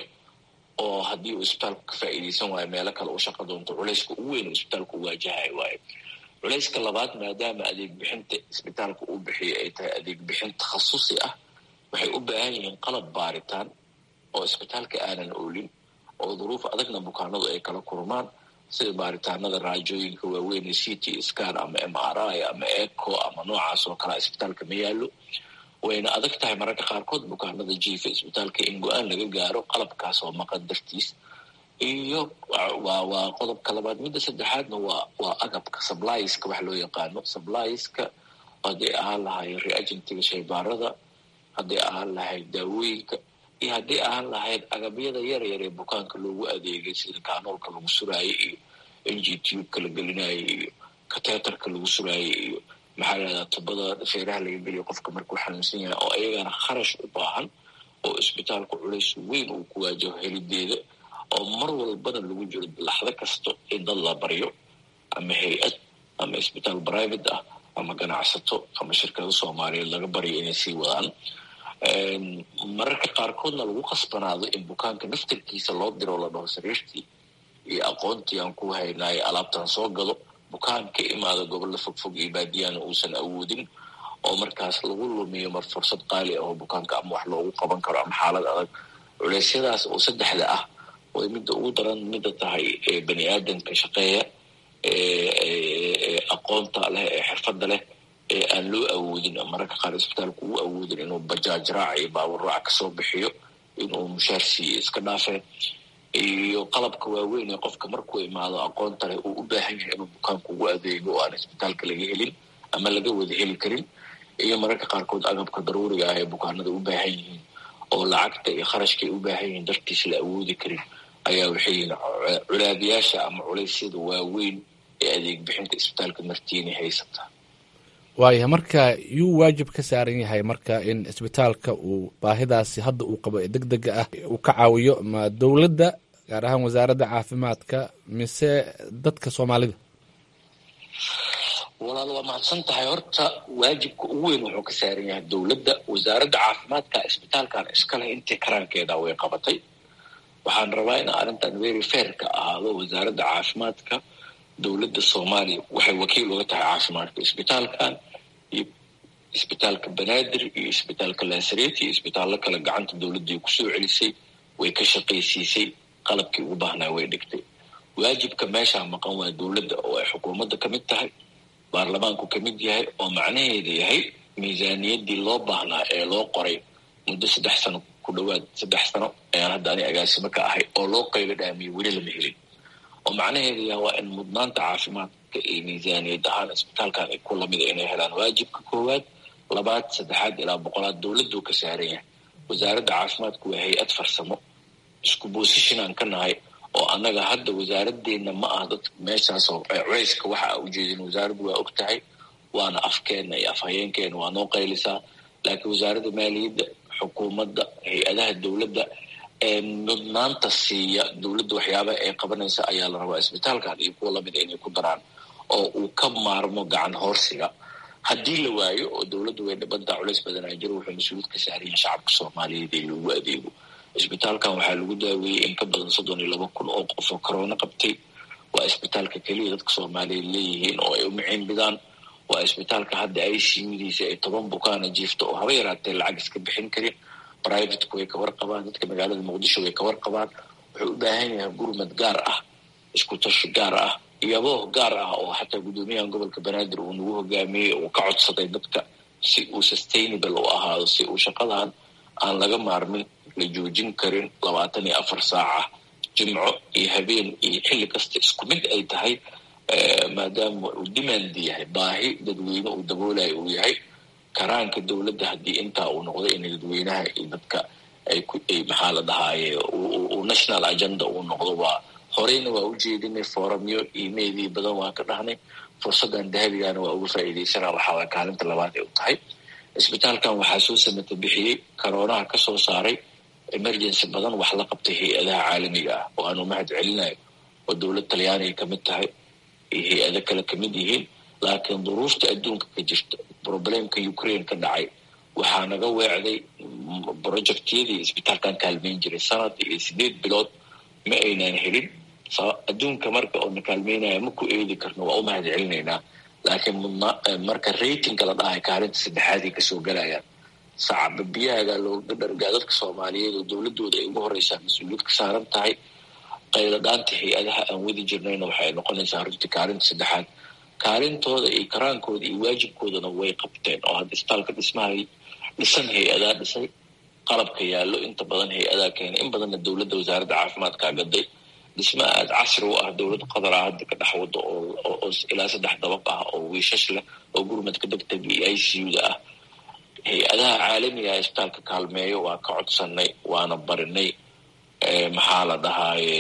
oo haddii uu isbitaalku ka faa'iidaysan waayo meelo kale uu shaqa doonto culayska ugu weyn oo isbitaalku waajahay waayo culayska labaad maadaama adeeg bixinta isbitaalka uu bixiyo ay tahay adeeg bixin takhasusi ah waxay u baahan yihiin qalab baaritaan oo isbitaalka aanan oolin oo duruuf adagna bukaanadu ay kala kurmaan sida baaritaanada raajooyinka waaweyn c t scan ama m r i ama eco ama noocaas oo kalea isbitaalka ma yaallo wayna adag tahay mararka qaarkood bukaanada jiifa isbitaalka in go-aan laga gaaro qalabkaas oo maqan dartiis iyo waa waa qodobka labaad midda saddexaadna waa waa agabka sublieska wax loo yaqaano sublieska hadday ahaan lahayd reagentiga shaybaarada hadday ahaan lahayd daawooyinka iyo hadday ahaan lahayd agabyada yar yar ee bukaanka loogu adeegay sida kaanoolka lagu suraayo iyo n g tubeka la gelinayo iyo kateterka lagu suraayo iyo maxaa lahahdaa tubada feeraha laga geliyo qofka markuu xanuunsan yahay oo ayagana kharash u baahan oo isbitaalku culays weyn uu ku waajaho helideeda oo mar walbana lagu jiro laxdo kasto in dad la baryo ama hay-ad ama isbitaal private ah ama ganacsato ama shirkado soomaaliyeed laga baryo inay sii wadaan mararka qaarkoodna lagu khasbanaado in bukaanka naftarkiisa loo diro la dhaho sariirtii iyo aqoontii aan ku haynaayo alaabtan soo gado bukaan ka imaada gobolla fogfog iyo baadiyaana uusan awoodin oo markaas lagu lumiyo mar fursad qaali ah oo bukaanka ama wax loogu qaban karo ama xaalad adag culeysyadaas oo saddexda ah way midda ugu daran midda tahay ee bani aadamka shaqeeya ee aqoonta leh ee xirfadda leh ee aan loo awoodin mararka qaar isbitaalku uu awoodin inuu bajaaj raac iyo baabur raac kasoo bixiyo inuu mushaar siiyo iska dhaafeen iyo qalabka waaweyn ee qofka markuu imaado aqoonta leh uu u baahan yahay inuu bukaanku ugu adeego oo aan isbitaalka laga helin ama laga wada heli karin iyo mararka qaarkood agabka daruuriga ah ee bukaanada u baahan yihiin oo lacagta iyo kharashkaay u baahan yihiin dartiis la awoodi karin ayaa waxay yihiin culaadiyaasha ama culeysyada waaweyn ee adeeg bixinta isbitaalka martiini haysata waaya marka yuu waajib ka saaran yahay marka in isbitaalka uu baahidaasi hadda uu qabo ee deg dega ah uu ka caawiyo ma dowladda gaar ahaan wasaaradda caafimaadka mise dadka soomaalida walaal waa mahadsan tahay horta waajibka ugu weyn wuxuu ka saaran yahay dowladda wasaaradda caafimaadka isbitaalkan iskaleh intii karaankeeda way qabatay waxaan rabaa in arrintan very fairka ahaado wasaaradda caafimaadka dowladda soomaaliya waxay wakiil uga tahay caafimaadka isbitaalkan iyo isbitaalka banaadir iyo isbitaalka lasaret iyo isbitaallo kale gacanta dowladday kusoo celisay way ka shaqaysiisay qalabkii ugu baahnaa way dhigtay waajibka meeshaa maqan waa dowladda oo ay xukuumadda ka mid tahay baarlamaanku ka mid yahay oo macnaheeda yahay miisaaniyaddii loo baahnaa ee loo qoray muddo saddex sano ku dhowaad saddex sano ayaan hadda ani agaasimo ka ahay oo loo qaylo dhaamiyey weli lama helin oo macnaheedu yaha waa in mudnaanta caafimaadka iyo miisaaniyad ahaan isbitaalkan ay ku lamida inay helaan waajibka koowaad labaad saddexaad ilaa boqolaad dowladdu ka saaran yahay wasaaradda caafimaadku waa hay-ad farsamo isku boosishin aan ka nahay oo annaga hadda wasaaradeenna ma aha dad meeshaasoo culeyska waxa a ujeedin wasaaraddu waa og tahay waana afkeenna iyo afhayeenkeena waa noo qaylisaa laakiin wasaaradda maaliyadda xukuumadda hay-adaha dowladda ee mudnaanta siiya dowladda waxyaabaha ay qabanaysa ayaa la rabaa isbitaalkan iyo kuwa lamida inay ku daraan oo uu ka maarmo gacan hoorsiga haddii la waayo oo dowladdu way dhibantaa culays badanaa jiro wuxuu mas-uuliyad ka saaraya shacabka soomaaliyeed ee loogu adeego isbitaalkan waxaa lagu daaweeyey in ka badan soddon iyo laba kun oo qof oo corona qabtay waa isbitaalka keliya dadka soomaaliyeed leeyihiin oo ay u maciinbidaan waa isbitaalka hadda i c udiisa ay toban bukaana jiifto oo haba yaraatee lacag iska bixin karin privateku way ka warqabaan dadka magaalada muqdisho way ka warqabaan wuxuu u baahan yahay gurmad gaar ah isku tashi gaar ah iyaboo gaar ah oo xataa guddoomiyahan gobolka banaadir uu nagu hogaamiyey uu ka codsaday dadka si uu sustainable u ahaado si uu shaqadan aan laga maarmin la joojin karin labaatan iyo afar saaca jimco iyo habeen iyo xilli kasta isku mid ay tahay maadaama uu demand yahay baahi dadweyne uu daboolayo uu yahay karaanka dowladda haddii intaa uu noqdo in dadweynaha iyo dadka ay maxaa la dhahaaye uu national agenda uu noqdo waa horeyna waa u jeedinay foramyo imailii badan waan ka dhahnay fursaddan dahabigana waa uga faa'iidaysana waxaa kaalinta labaad ay u tahay isbitaalkan waxaa soo samata bixiyey karoonaha ka soo saaray emergency badan wax la qabtay hay-adaha caalamiga ah oo aanu mahad celinayo oo dowlad talyaaniga ka mid tahay iyo hay-ado kale ka mid yihiin laakiin duruufta adduunka ka jirta problemka ukraine ka dhacay waxaa naga weecday projectyadii isbitaalkan kaalmeyn jiray sanad iyo sideed bilood ma aynaan helin adduunka marka oo na kaalmeynaya ma ku eedi karno waa u mahad celinaynaa laakiin marka ratingka la dhahay kaalinta saddexaaday kasoo galayaan sacaba biyaaga looga dhargaa dadka soomaaliyeed oo dowladooda ay ugu horeysaa mas-uuliyad ka saaran tahay qayladhaanta hay-adaha aan wadi jirnayna waxay noqonaysaa runtii kaalinta saddexaad kaalintooda iyo karaankooda iyo waajibkoodana way qabteen oo hadda isbitaalka dhismaha dhisan hay-adaa dhisay qalabka yaallo inta badan hay-adaa keenay in badanna dowladda wasaaradda caafimaadkaa gaday dhisma aada casri u ah dowladda qatar ah hadda ka dhex wado oo ilaa saddex dabaq ah oo wiishash leh oo gurmadka degdega iyo i c u-da ah hay-adaha caalamiga ah isbitaalka kaalmeeyo waa ka codsanay waana barinay maxaa la dhahaaye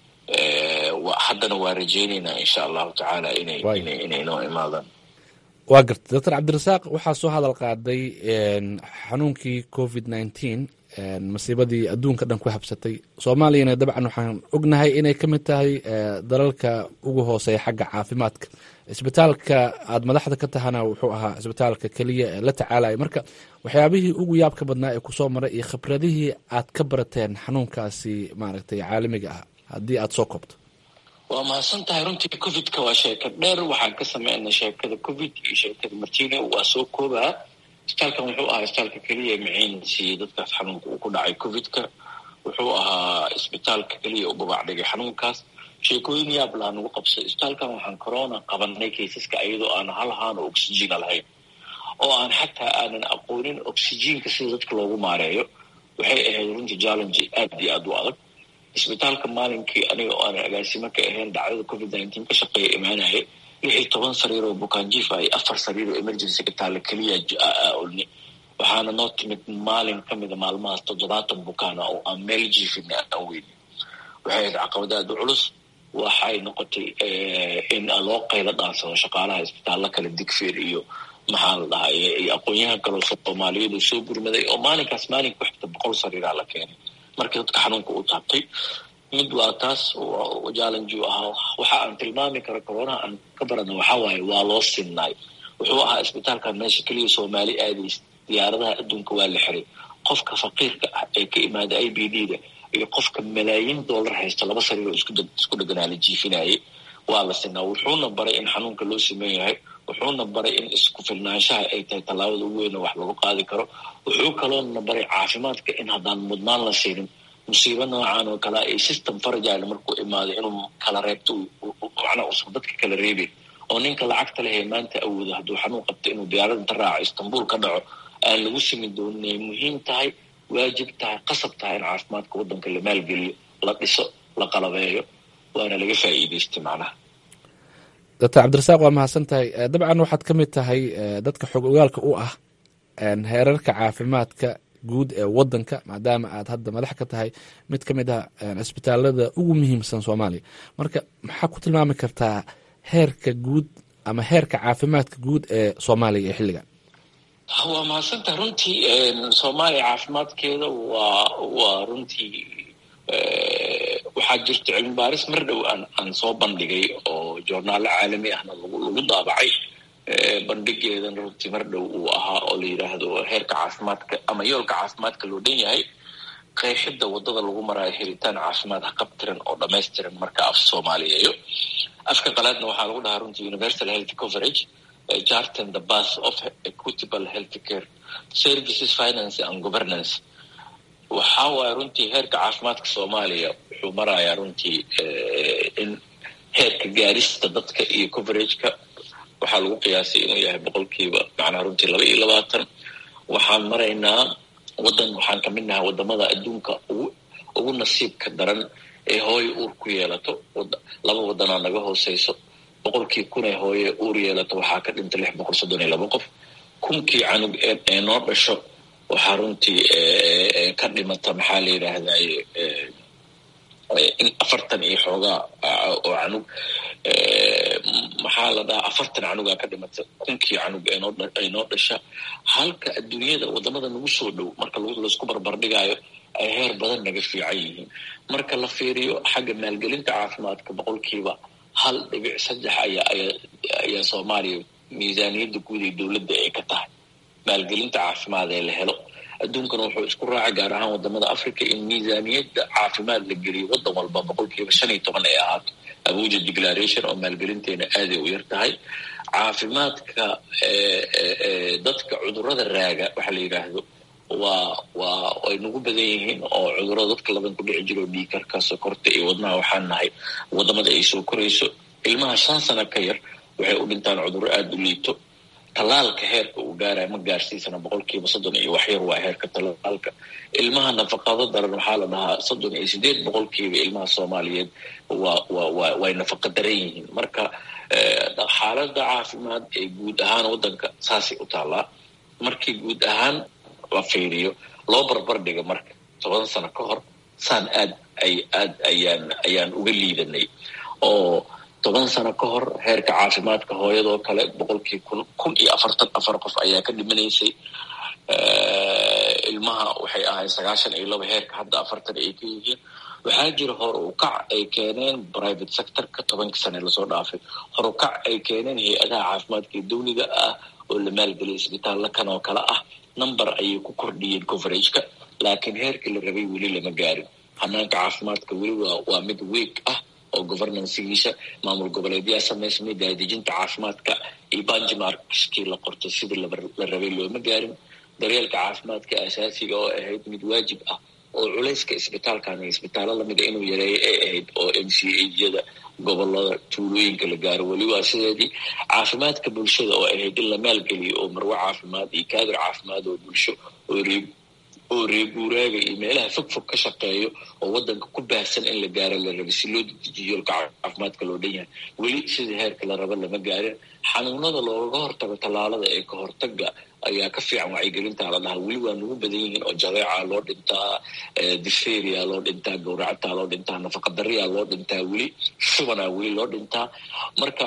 haddana waa rajeyneynaa insha allahu tacaala inay inay noo imaadaan waa garta doctor cabdirasaaq waxaa soo hadal qaaday xanuunkii covid nineteen masiibadii adduunka dhan ku habsatay soomaaliyana dabcan waxaan ognahay inay ka mid tahay dalalka ugu hooseeya xagga caafimaadka isbitaalka aada madaxda ka tahana wuxuu ahaa isbitaalka keliya ee la tacaalaya marka waxyaabihii ugu yaabka badnaa ee kusoo maray iyo khibradihii aad ka barateen xanuunkaasi maaragtay caalamiga ah haddii aada soo koobto waa mahadsan tahay runtii covidka waa sheeka dheer waxaan ka sameynay sheekada covid iyo sheekada martino waa soo koobaa isbitaalkan wuxuu ahaa isbitaalka keliya maciin siiyey dadkaas xanuunka uu ku dhacay covidka wuxuu ahaa isbitaalka keliya u babac dhigay xanuunkaas sheekooyin yaab laha nagu qabsay isbitaalkan waxaan corona qabanay kaysaska iyadoo aan hal haan oo oxygena lahayn oo aan xataa aanan aqoonin oxygenka sida dadka loogu maareeyo waxay ahayd runtii challenge aad iyo aad u adag isbitaalka maalinkii aniga oo aanan agaasimo ka ahayn dhacdada covid nineteen ka shaqeeya imaanaya lix iyo toban sariir oo bukaanjiif ah iyo afar sariir oo emergency ka taalla keliya olni waxaana noo timid maalin ka mida maalmahaas toddobaatan bukaana oo aan meel jiifina aan weyni waxay ahayd caqabad aada u culus waxay noqotay in loo qaylo dhaansado shaqaalaha isbitaallo kale digfeer iyo maxaa la dhahaa iyo aqoon-yahan kaloo soomaaliyeed oo soo gurmaday oo maalinkaas maalinka ku xigta boqol sariiraa la keenay markii dadka xanuunka u taabtay mid waa taas jallenju ahaa waxa aan tilmaami karo coronaha aan ka barana waxaa waaye waa loo sinnaay wuxuu ahaa isbitaalkan meesha keliya soomaali aadays diyaaradaha adduunka waa la xiray qofka faqiirka ah ee ka imaada i b d da iyo qofka malaayiin dollar haysta laba sariiroo isku dheganaa la jiifinayay waa la sinaa wuxuuna baray in xanuunka loo siman yahay wuxuuna baray in isku filnaanshaha ay tahay tallaabada ugu weyna wax lagu qaadi karo wuxuu kaloona baray caafimaadka in haddaan mudnaan la siinin musiibo noocan oo kale ay system farajile markuu imaado inuu kala reebto macnaa uusan dadka kala reebin oo ninka lacagta lehee maanta awoodo hadduu xanuun qabto inuu diyaarad inta raaco istanbul ka dhaco aan lagu simi doonin ay muhiim tahay waajib tahay qasab tahay in caafimaadka waddanka la maalgeliyo la dhiso la qalabeeyo waana laga faa'iidaystay macnaha doctor cabdirasaaq waa mahadsan tahay dabcan waxaad ka mid tahay dadka xog ogaalka u ah heerarka caafimaadka guud ee wadanka maadaama aad hadda madax ka tahay mid ka mid ah cisbitaalada ugu muhiimsan soomaaliya marka maxaa ku tilmaami kartaa heerka guud ama heerka caafimaadka guud ee soomaaliya ee xilligan waa mahadsantaha runtii soomaaliya caafimaadkeeda waa waa runtii waxaa jirta cilmi baaris mar dhow aan aan soo bandhigay oo joornaalo caalami ahna lagu lagu daabacay bandhigeedana runtii mar dhow uu ahaa oo la yidhaahdo heerka caafimaadka ama yoolka caafimaadka loo dhan yahay qeexidda waddada lagu maraayo helitaan caafimaad haqabtiran oo dhamaystiran marka af soomaaliyeeyo afka qalaadna waxaa lagu dhahaa runtii universal health coverage jarten the bath of equitable health care services finance and governance waxaa waaya runtii heerka caafimaadka soomaaliya wuxuu marayaa runtii in heerka gaarista dadka iyo coverageka waxaa lagu qiyaasay inuu yahay boqolkiiba macnaha runtii laba iyo labaatan waxaan maraynaa waddan waxaan ka mid nahay waddamada adduunka ugu ugu nasiibka daran ee hooyo uur ku yeelato laba waddanaa naga hooseyso boqolkii kun ee hooye uur yeelato waxaa ka dhinta lix boqol soddon iyo laba qof kunkii canug ee noo dhasho waxaa runtii ka dhimata maxaa la yidhaahdaye in afartan iyo xoogaa oo canug maxaa la dhahaa afartan canugaa ka dhimata kunkii canug ay noo dhasha halka adduunyada waddamada nagu soo dhow marka laisku barbardhigaayo ay heer badan naga fiican yihiin marka la fiiriyo xagga maalgelinta caafimaadka boqolkiiba hal dhibic saddex ayaa ayaa soomaaliya miisaaniyadda guud ee dowladda ay ka tahay maalgelinta caafimaad ee la helo adduunkana wuxuu isku raacay gaar ahaan wadamada africa in miisaaniyadda caafimaad la geliyo waddan walba boqolkiiba shan iyo toban ay ahaato abuja declaration oo maalgelinteena aaday u yar tahay caafimaadka dadka cudurrada raaga waxa la yidhaahdo waa waa ay nagu badan yihiin oo cudurrada dadka laban ku dhici jiro dhiikarka sokorta iyo wadnaha waxaan nahay wadamada ay soo korayso ilmaha shan sano ka yar waxay u dhintaan cudurro aada u liito tallaalka heerka uu gaaraya ma gaarsiisana boqolkiiba soddon iyo waxyar waa heerka tallaalka ilmaha nafaqado daran waxaa la dhahaa soddon iyo sideed boqolkiiba ilmaha soomaaliyeed waa waa waa way nafaqa daran yihiin marka xaaladda caafimaad ee guud ahaan waddanka saasay u taallaa markii guud ahaan la fiiriyo loo barbar dhiga marka toban sano ka hor saan aad ay aad ayaan ayaan uga liidanay oo toban sano ka hor heerka caafimaadka hooyadoo kale boqolkii kun kun iyo afartan afar qof ayaa ka dhimanaysay ilmaha waxay ahayd sagaashan iyo laba heerka hadda afartan ay ka yihiin waxaa jira hor u kac ay keeneen private sectorka tobankii sane lasoo dhaafay hor u kac ay keeneen hay-adaha caafimaadka ee dawliga ah oo la maalgeliyay isbitaalla kan oo kale ah number ayay ku kordhiyeen coverageka laakiin heerkii la rabay weli lama gaarin hanaanka caafimaadka weli waa waa mid week ah oo governansigiisa maamul goboleedyaa samaysmay daadejinta caafimaadka iyo banjimarkskii la qortay sidii la rabay looma gaarin daryeelka caafimaadka asaasiga oo ahayd mid waajib ah oo culayska isbitaalkan iyo isbitaallo lamida inuu yareeyo ay ahayd oo m c ayada gobolada tuulooyinka la gaaro weli waa sideedii caafimaadka bulshada oo ahayd in la maalgeliyo oo marwo caafimaad iyo kaadir caafimaad oo bulsho oo reeb oo reeguuraaga iyo meelaha fog fog ka shaqeeyo oo waddanka ku baahsan in la gaaro la rabay si loo dedejiyo yoolka caafimaadka loo dhan yahay weli sidii heerka la raba lama gaarin xanuunada looga hortago tallaalada ee ka hortaga ayaa ka fiican wacyigelintaa la dhahaa weli waa nagu badan yihiin oo jadeeca loo dhintaa diferia loo dhintaa gawracata loo dhintaa nafaqadariya loo dhintaa weli shubanaa weli loo dhintaa marka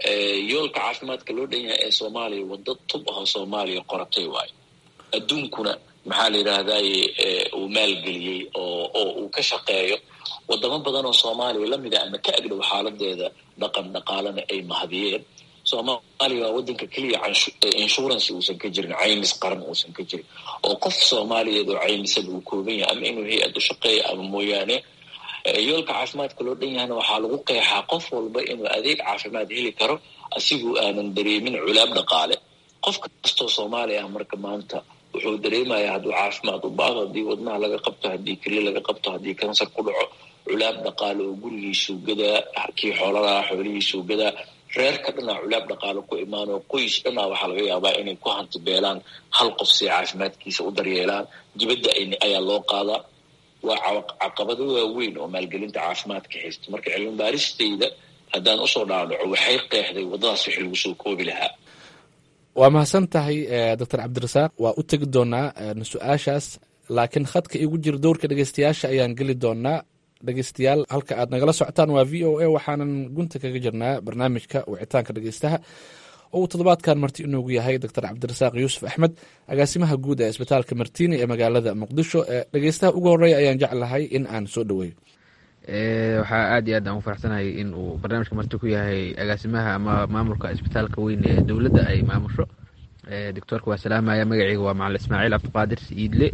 yoolka caafimaadka loo dhan yahay ee soomaaliya waddo tub ahoo soomaaliya qoratay waayo adduunkuna maxaa la yidhaahdaye uu maalgeliyey oo oo uu ka shaqeeyo wadamo badan oo soomaaliya lamid a ama ka agdhow xaaladeeda dhaqan dhaqaalena ay mahadiyeen soomaaliya waa waddanka keliya insurance uusan ka jirin caymis qaran uusan ka jirin oo qof soomaaliyeed oo caymisada uu kooban yahay ama inuu hay-ad u shaqeeya ama mooyaane yoolka caafimaadka loo dhan yahana waxaa lagu qeexaa qof walba inuu adeeg caafimaad heli karo asigoo aanan dareemin culaab dhaqaale qof kastoo soomaaliya ah marka maanta wuxuu dareemayaa hadduu caafimaad u baado haddii wadnaha laga qabto haddii keliya laga qabto haddii kansar ku dhaco culaab dhaqaale oo gurigiisuu gadaa kii xooladaha xoolihiisuu gadaa reerka dhanaa culaab dhaqaale ku imaanoo qoys dhanaa waxaa laga yaabaa inay ku hanti beelaan hal qof si caafimaadkiisa u daryeelaan dibadda ayaa loo qaadaa waa caqabado waaweyn oo maalgelinta caafimaadka haysta marka cilmi baaristayda haddaan usoo dhaadhaco waxay qeexday waddadaas wixii lagu soo koobi lahaa waa mahadsan tahay doctor cabdirasaaq waa u tegi doonaa su-aashaas laakiin khadka igu jira dowrka dhegeystayaasha ayaan geli doonaa dhegeystayaal halka aad nagala socotaan waa v o a waxaanan gunta kaga jirnaa barnaamijka wicitaanka dhegeystaha oo uu toddobaadkan marti inoogu yahay doctor cabdirasaaq yuusuf axmed agaasimaha guud ee isbitaalka martiini ee magaalada muqdisho dhegeystaha ugu horeeya ayaan jeclahay in aan soo dhoweeyo waxaa aad iyo aad aan u faraxsanahay in uu barnaamijka marti ku yahay agaasimaha ama maamulka isbitaalka weyn ee dowladda ay maamusho doctoorka waa salaamaya magaceyga waa macalin ismaaciil cabdiqaadir iidle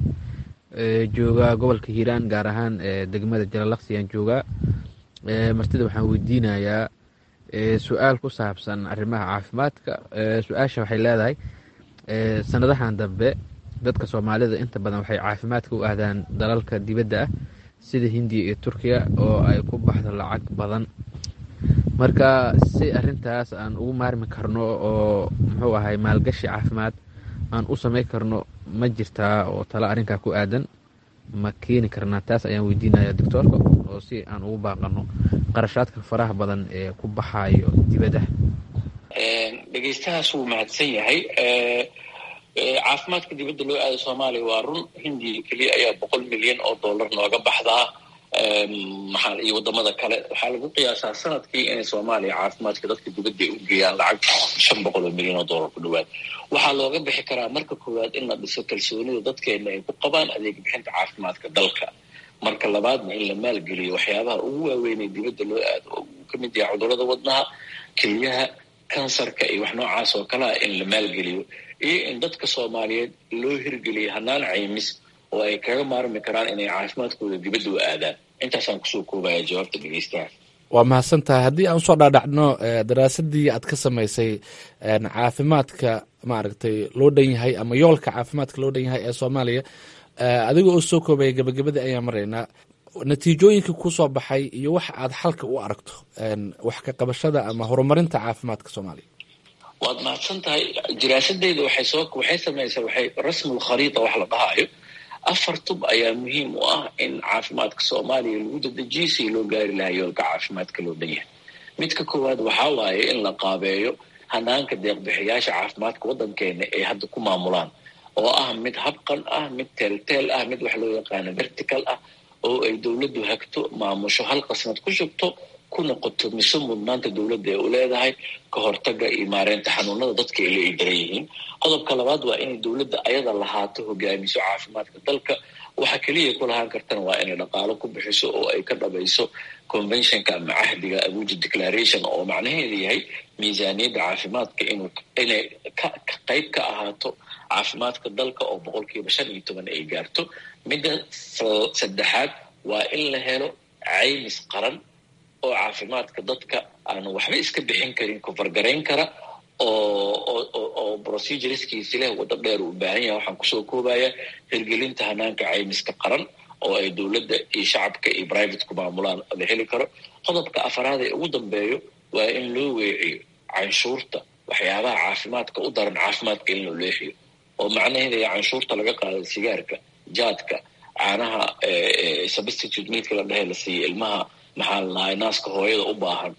joogaa gobolka hiiraan gaar ahaan degmada jalalaqsi ayaan joogaa martida waxaan weydiinayaa su-aal ku saabsan arrimaha caafimaadka su-aasha waxay leedahay sanadahan dambe dadka soomaalida inta badan waxay caafimaadka u aadaan dalalka dibadda ah sida hindiya iyo turkiya oo ay ku baxdo lacag badan marka si arintaas aan ugu maarmi karno oo muxuu ahay maalgashi caafimaad aan u samayn karno ma jirtaa oo talo arrinkaa ku aadan ma keeni karnaa taas ayaan weydiinaya doctoorka oo si aan ugu baaqano qarashaadka faraha badan ee ku baxayo dibadda dhegeystahaas wuu mahadsan yahay caafimaadka dibadda loo aado soomaaliya waa run hindiya keliya ayaa boqol milyan oo dollar nooga baxdaa maxaa iyo wadamada kale waxaa lagu qiyaasaa sanadkii inay soomaaliya caafimaadka dadka dibadda ay u geeyaan lacag shan boqol oo milyan oo dollar ku dhawaad waxaa looga bixi karaa marka koowaad in la dhiso kalsoonida dadkeena ay ku qabaan adeeg bixinta caafimaadka dalka marka labaadna in la maalgeliyo waxyaabaha ugu waaweyn ee dibadda loo aado oo uu ka mid yahay cudurrada wadnaha keliyaha kansarka iyo wax noocaas oo kalea in la maalgeliyo iyo in dadka soomaaliyeed loo hirgeliyo hanaan caymis oo ay kaga maarmi karaan inay caafimaadkooda dibadda u aadaan intaasaan kusoo koobaya jawaabta dhegeystaha waa mahadsan tahay haddii aan usoo dhaadhacno daraasadii aad ka samaysay caafimaadka maaragtay loo dhan yahay ama yoolka caafimaadka loo dhan yahay ee soomaaliya adiga oo soo koobaya gabagabadii ayaan maraynaa natiijooyinka kusoo baxay iyo waxa aad xalka u aragto wax ka qabashada ama horumarinta caafimaadka soomaaliya waad mahadsan tahay diraasadeyda waxay soo waxay samaysaa waxay rasmul khariita wax la dhahaayo afar tub ayaa muhiim u ah in caafimaadka soomaaliya lagu dadejiyo si loo gaari lahaa yoolka caafimaadka loo dhan yahay midka koowaad waxaa waaye in la qaabeeyo hanaanka deeqbixiyaasha caafimaadka waddankeena ay hadda ku maamulaan oo ah mid habqan ah mid teelteel ah mid wax loo yaqaano vertical ah oo ay dowladdu hagto maamusho hal qasnad ku shubto ku noqoto mise mudnaanta dowladda ee u leedahay ka hortaga iyo maareynta xanuunada dadka ay la daran yihiin qodobka labaad waa inay dowladda ayada lahaato hogaamiso caafimaadka dalka waxa keliya ku lahaan kartana waa inay dhaqaalo ku bixiso oo ay ka dhabayso conventionka ama cahdiga abuja declaration oo macnaheedu yahay miisaaniyadda caafimaadka inuu inay ka qayb ka ahaato caafimaadka dalka oo boqolkiiba shan iyo toban ay gaarto midda saddexaad waa in la helo caymis qaran oo caafimaadka dadka aanu waxba iska bixin karin kofargarayn kara oo oo procedureskiisi leh waddo dheer u baahan yahay waxaan kusoo koobaya hirgelinta hanaanka caymiska qaran oo ay dowladda iyo shacabka iyo private ku maamulaan la heli karo qodobka afaraad ee ugu dambeeyo waa in loo weeciyo canshuurta waxyaabaha caafimaadka u daran caafimaadka in loo leexiyo oo macnaheeda canshuurta laga qaado sigaarka jaadka caanaha substitute meadka la dhehe la siiya ilmaha maxaa ladahay naaska hooyada u baahan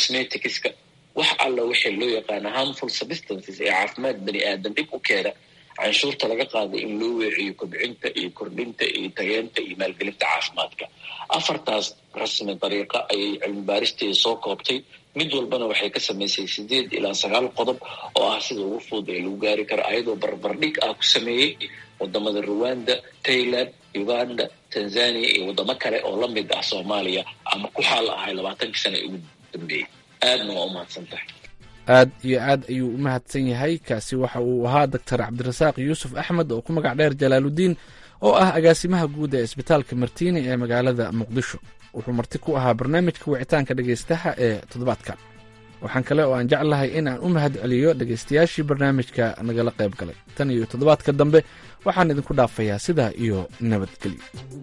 cosmeticska wax alla wixii loo yaqaana harmful substances ee caafimaad bani aadan dhib u keena canshuurta laga qaaday in loo weeciyo kobcinta iyo kordhinta iyo tageenta iyo maalgelinta caafimaadka afartaas rasmi dariiqa ayay cilmi baaristeeda soo koobtay mid walbana waxay ka samaysay sideed ilaa sagaal qodob oo ah sida ugu fudud ee lagu gaari karo ayadoo barbardhig ah ku sameeyey wadamada ruwanda tailand uganda tanzania iyo wadamo kale oo la mid ah soomaaliya ama ku xaal ahay labaatankii sana ugu dambeeyey aadna waa umahadsan tahay aad iyo aad ayuu u mahadsan yahay kaasi waxa uu ahaa doctor cabdirasaaq yuusuf axmed oo ku magac dheer jalaaludiin oo ah agaasimaha guud ee isbitaalka martiini ee magaalada muqdisho wuxuu marti ku ahaa barnaamijka wicitaanka dhegaystaha ee toddobaadkan waxaan kale oo aan jeclahay in aan u mahad celiyo dhegaystayaashii barnaamijka nagala qayb galay tan iyo toddobaadka dambe waxaan idinku dhaafayaa sidaa iyo nabadgelyo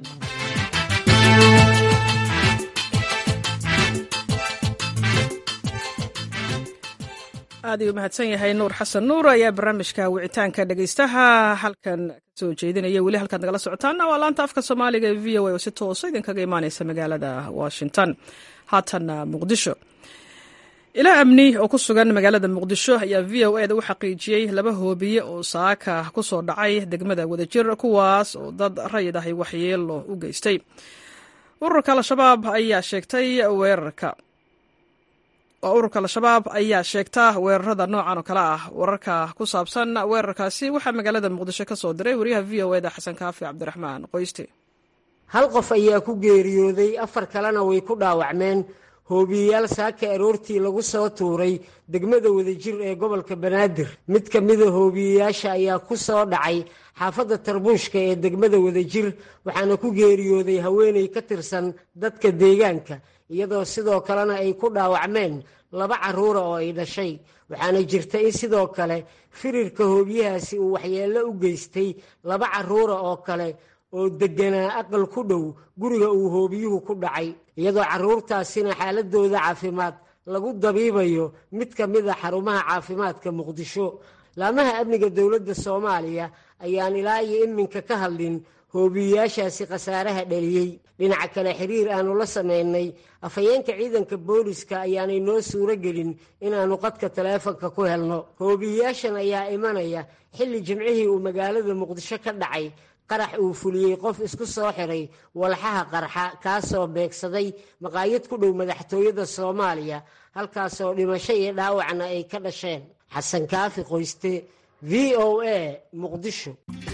aad ayuu mahadsan yahay nuur xasan nuur ayaa barnaamijka wicitaanka dhegaystaha halkan kasoo jeedinaya weli halkaad nagala socotaana waa laanta afka soomaaliga ee v o a oo si toosa idinkaga imaaneysa magaalada washington haatanna muqdisho ilaa amni oo ku sugan magaalada muqdisho ayaa v o eda u xaqiijiyey laba hoobiye oo saaka ku soo dhacay degmada wadajir kuwaas oo dad rayid ahy waxyeelo u geystay ururka al-shabaab ayaa sheegtay weerarka oo ururka al-shabaab ayaa sheegta weerarada noocan oo kale ah wararka ku saabsan weerarkaasi waxaa magaalada muqdisho ka soo diray wariyaha v o eda xasan kaafi cabdiraxmaan qoyste hal qof ayaa ku geeriyooday afar kalena way ku dhaawacmeen hoobiyeyaal saaka aroortii lagu soo tuuray degmada wadajir ee gobolka banaadir mid ka mida hoobiyeyaasha ayaa ku soo dhacay xaafadda tarbuushka ee degmada wadajir waxaana ku geeriyooday haweeney ka tirsan dadka deegaanka iyadoo sidoo kalena ay ku dhaawacmeen laba carruura oo ay dhashay waxaana jirta in sidoo kale firirka hoobiyahaasi uu waxyeello u geystay laba carruura oo kale oo degganaa aqal ku dhow guriga uu hoobiyuhu ku dhacay iyadoo carruurtaasina xaaladooda caafimaad lagu dabiibayo mid ka mid a xarumaha caafimaadka muqdisho laamaha amniga dowladda soomaaliya ayaan ilaa iyo iminka ka hadlin hoobiyeyaashaasi khasaaraha dhaliyey dhinaca kale xiriir aanu la samaynay afhayeenka ciidanka booliska ayaanay noo suuro gelin inaannu qadka taleefonka ku helno hoobiyeyaashan ayaa imanaya xilli jimcihii uu magaalada muqdisho ka dhacay qarax uu fuliyey qof isku soo xiray walxaha qarxa kaasoo beegsaday maqaayad ku dhow madaxtooyada soomaaliya halkaasoo dhimasho iyo dhaawacna ay ka dhasheen xasan kaafi qoyste v o a muqdisho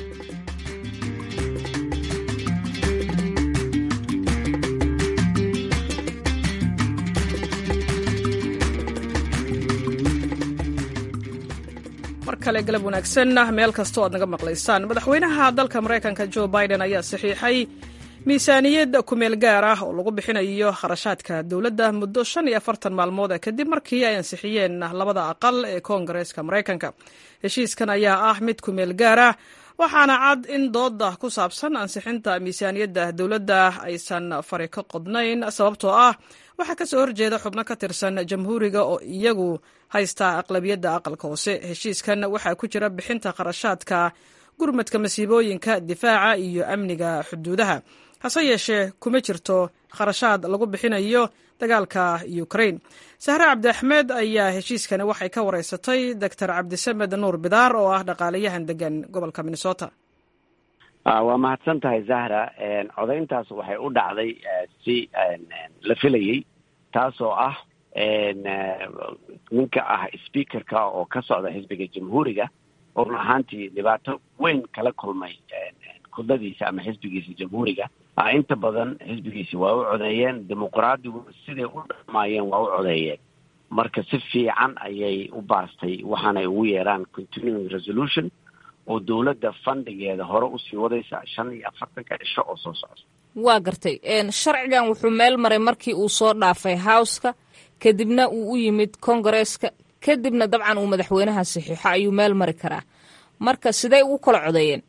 mar kale galab wanaagsan meel kastoo aad naga maqlaysaan madaxweynaha dalka maraykanka jo biden ayaa saxiixay miisaaniyad kumeel gaar ah oo lagu bixinayo kharashaadka dowladda muddo shan iyo afartan maalmood kadib markii ay ansixiyeen labada aqal ee koongareeska maraykanka heshiiskan ayaa ah mid kumeel gaar ah waxaana cad in dooda ku saabsan ansixinta miisaaniyadda dowladda aysan fari ka qodnayn sababtoo ah waxaa ka soo horjeeda xubno ka tirsan jamhuuriga oo iyagu haysta aqlabiyadda aqalka hoose heshiiskan waxaa ku jira bixinta kharashaadka gurmadka masiibooyinka difaaca iyo amniga xuduudaha hase yeeshee kuma jirto kharashaad lagu bixinayo dagaalka ukrain sahre cabdi axmed ayaa heshiiskani waxay ka wareysatay doctor cabdisamed nuur bidaar oo ah dhaqaalayahan degan gobolka minnesota waa mahadsan tahay zahra codayntaas waxay u dhacday si la filayey taasoo ah ninka ah speakerka oo ka socda xisbiga jamhuuriga oo run ahaantii dhibaato weyn kala kulmay kudladiisa ama xisbigiisa jamhuuriga inta badan xisbigiisi waa u codeeyeen dimuqraadigu siday u dhamaayeen waa u codeeyeen marka si fiican ayay u baastay waxaanay ugu yeeraan continuing resolution oo dowladda fandigeeda hore usii wadaysa shan iyo afartanka cisho oo soo socda waa gartay sharcigan wuxuu meel maray markii uu soo dhaafay howska kadibna uu u yimid kongareeska kadibna dabcan uu madaxweynaha saxiixo ayuu meel mari karaa marka sidey ugu kala codeeyeen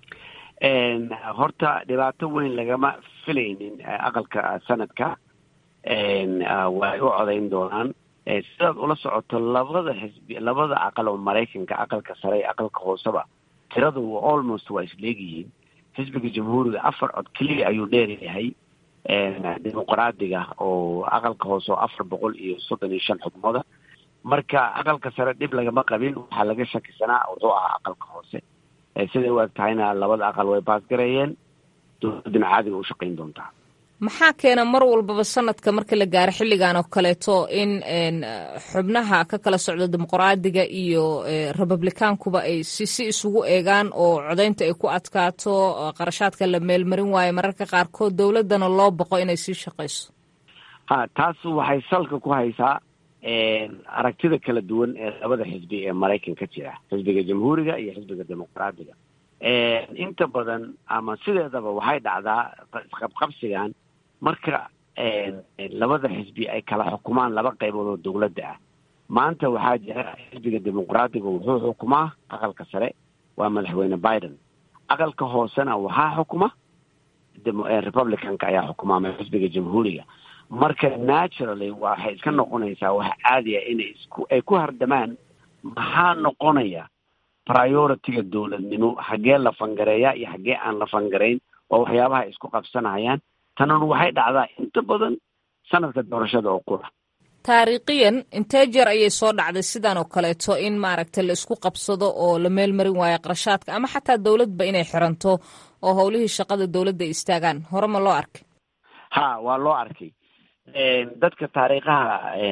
horta dhibaato weyn lagama filaynin aqalka sanadka way u codayn doonaan sidaad ula socoto labada xisbi labada aqal oo maraykanka aqalka sare iyo aqalka hooseba tiradu almost waa isleegyihiin xisbiga jamhuuriga afar cod keliya ayuu dheeryahay dimuqraadiga oo aqalka hoose oo afar boqol iyo soddon iyo shan xubnooda marka aqalka sare dhib lagama qabin waxaa laga shakisanaa wuxuu ahaa aqalka hoose siday u eg tahayna labada aqal way baasgareeyeen dowladdana caadiga u shaqayn doontaa maxaa keena mar walbaba sanadka marka la gaaro xilligan oo kaleeto in xubnaha ka kala socda dimuqraadiga iyo republikaankuba ay si si isugu eegaan oo codaynta ay ku adkaato qarashaadka la meelmarin waayo mararka qaarkood dowladdana loo boqo inay sii shaqayso ha taas waxay salka ku haysaa aragtida kala duwan ee labada xisbi ee maraykanka jira xisbiga jamhuuriga iyo xisbiga dimuqraadiga inta badan ama sideedaba waxay dhacdaa isqabqabsigan marka labada xisbi ay kala xukumaan laba qaybood oo dowladda ah maanta waxaa jira xisbiga dimuqraadiga wuxuu xukumaa aqalka sare waa madaxweyne biden aqalka hoosena waxaa xukuma republicanka ayaa xukumaa ama xisbiga jamhuuriga marka naturally waxay iska noqonaysaa wax caadiya inay isku ay ku hardamaan maxaa noqonaya priority-ga dowladnimo xaggee la fangareeyaa iyo xaggee aan la fangarayn oo waxyaabaha ay isku qabsanayaan tanun waxay dhacdaa inta badan sanadka doorashada oo qura taariikhiyan intee jeer ayay soo dhacday sidan oo kaleeto in maaragta la isku qabsado oo la meel marin waayo qarashaadka ama xataa dowladba inay xiranto oo howlihii shaqada dowladda ay istaagaan hore ma loo arkay ha waa loo arkay dadka taariikhaha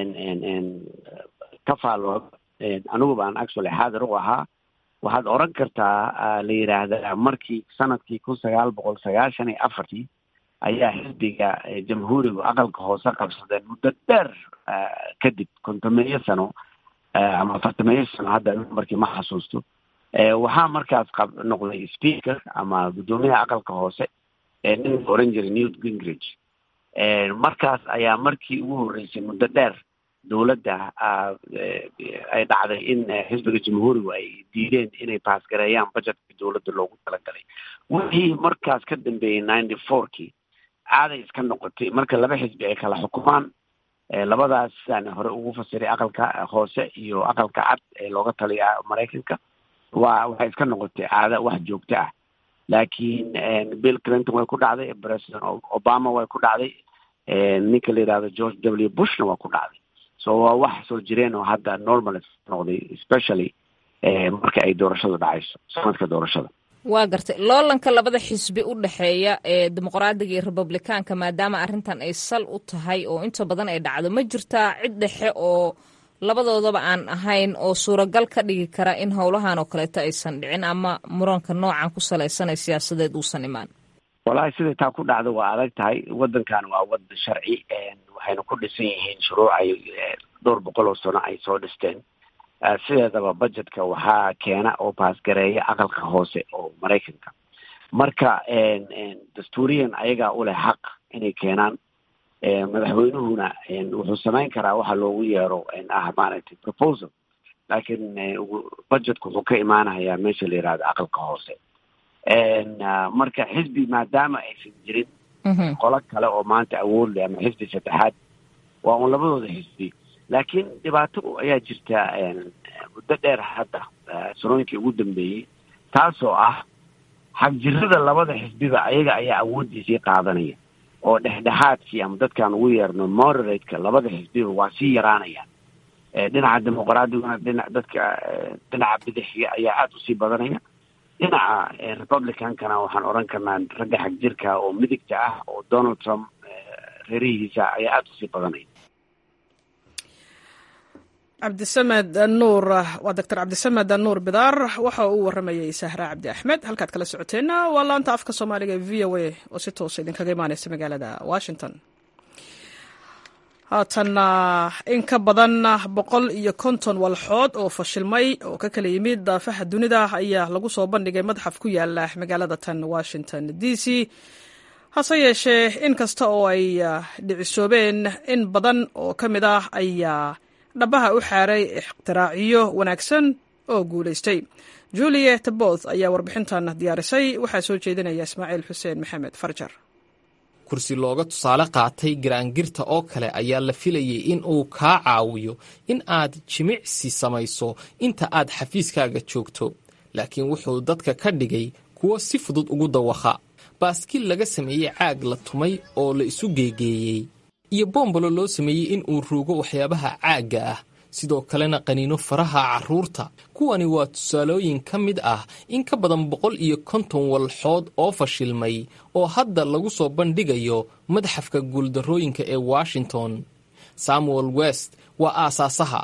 ka faalo aniguba aan actually xaadir u ahaa waxaad oran kartaa la yidhaahdaa markii sanadkii kun sagaal boqol sagaashan iyo afartii ayaa xisbiga jamhuurigu aqalka hoose qabsadeen muddo dheer kadib kontomeeyo sano ama afartameeyo sano hadda markii ma xasuusto waxaa markaas qab noqday speaker ama guddoomiyaha aqalka hoose nin oran jiray newt gingrich markaas ayaa markii ugu horreysay muddo dheer dowladda ay dhacday in xisbiga jamhuurigu ay diideen inay baasgareeyaan budgetka dowladda loogu talagalay wixii markaas ka dambeeyey ninety fourkii caaday iska noqotay marka laba xisbi ay kala xukumaan labadaas sidaan hore ugu fasiray aqalka hoose iyo aqalka cad ee looga taliya maraykanka waa waxay iska noqotay caada wax joogto ah laakiin bill clinton way ku dhacday president obama way ku dhacday ninka la yidhahdo george w bushna waa ku dhacday so waa wax soo jireen oo hadda normal noqday especially marka ay doorashadu dhacayso sanadka doorashada waa gartay loolanka labada xisbi u dhexeeya ee dimuqraadiga iyo republikaanka maadaama arrintan ay sal u tahay oo inta badan ay dhacdo ma jirtaa cid dhexe oo labadoodaba aan ahayn oo suuragal ka dhigi kara in howlahan oo kaleeto aysan dhicin ama muranka noocan ku salaysan ee siyaasadeed uusan imaan walahi siday taa ku dhacda waa adag tahay waddankan waa wadan sharci waxayna ku dhisan yihiin shuruuc ay dhowr boqol oo sano ay soo dhisteen sideedaba budgetka waxaa keena oo baasgareeya aqalka hoose oo maraykanka marka dastuuriyan ayagaa u leh xaq inay keenaan madaxweynuhuna wuxuu samayn karaa waxa loogu yeero ah maaragtay proposal laakiin budgetku wuxuu ka imaanayaa meesha la yihahdo aqalka hoose marka xisbi maadaama aysan jirin qolo kale oo maanta awood leh ama xisbi saddexaad waa un labadooda xisbi laakiin dhibaato ayaa jirta muddo dheer hadda sanooyinkii ugu dambeeyey taasoo ah xagjirada labada xisbiba ayaga ayaa awooddiisii qaadanaya oo dhexdhexaadkii ama dadkaan ugu yeerno moderateka labada xisbiba waa sii yaraanayaan dhinaca dimuqraadiyuna dhina dadka dhinaca bidixiga ayaa aada usii badanaya dhinaca republicankana waxaan odhan karnaa ragga xagjirka oo midigta ah oo donald trump reerihiisa ayaa aada usii badanaya cabdisamed nuur waa doctor cabdisamed nuur bidaar waxa uu waramayay sahra cabdi axmed halkaad kala socoteenna waa laanta afka soomaaliga ee v o a oo si toosa idinkaga imaaneysa magaalada washington haatanna in ka badan boqol iyo konton walxood oo fashilmay oo ka kala yimid daafaha dunida ayaa lagu soo bandhigay madxaf ku yaala magaalada tan washington d c hase yeeshee in kasta oo ay dhicisoobeen in badan oo ka mid ah ayaa dhabaha u xaaray ikhtiraacyo wanaagsan oo guulaystay juliet both ayaa warbixintan diyaarisay waxaa soo jeedinaya ismaaciil xuseen maxamed farjar kursi looga tusaale qaatay garaangirta oo kale ayaa la filayay in uu kaa caawiyo in aad jimicsi samayso inta aad xafiiskaaga joogto laakiin wuxuu dadka ka dhigay kuwo si fudud ugu dawaqa baaskiil laga sameeyey caag la tumay oo la isu geegeeyey iyo boombalo loo sameeyey in uu ruugo waxyaabaha caagga ah sidoo kalena qaniino faraha carruurta kuwani waa tusaalooyin ka mid ah in ka badan boqol iyo konton walxood oo fashilmay oo hadda lagu soo bandhigayo madxafka guuldarrooyinka ee washington samuel west waa aasaasaha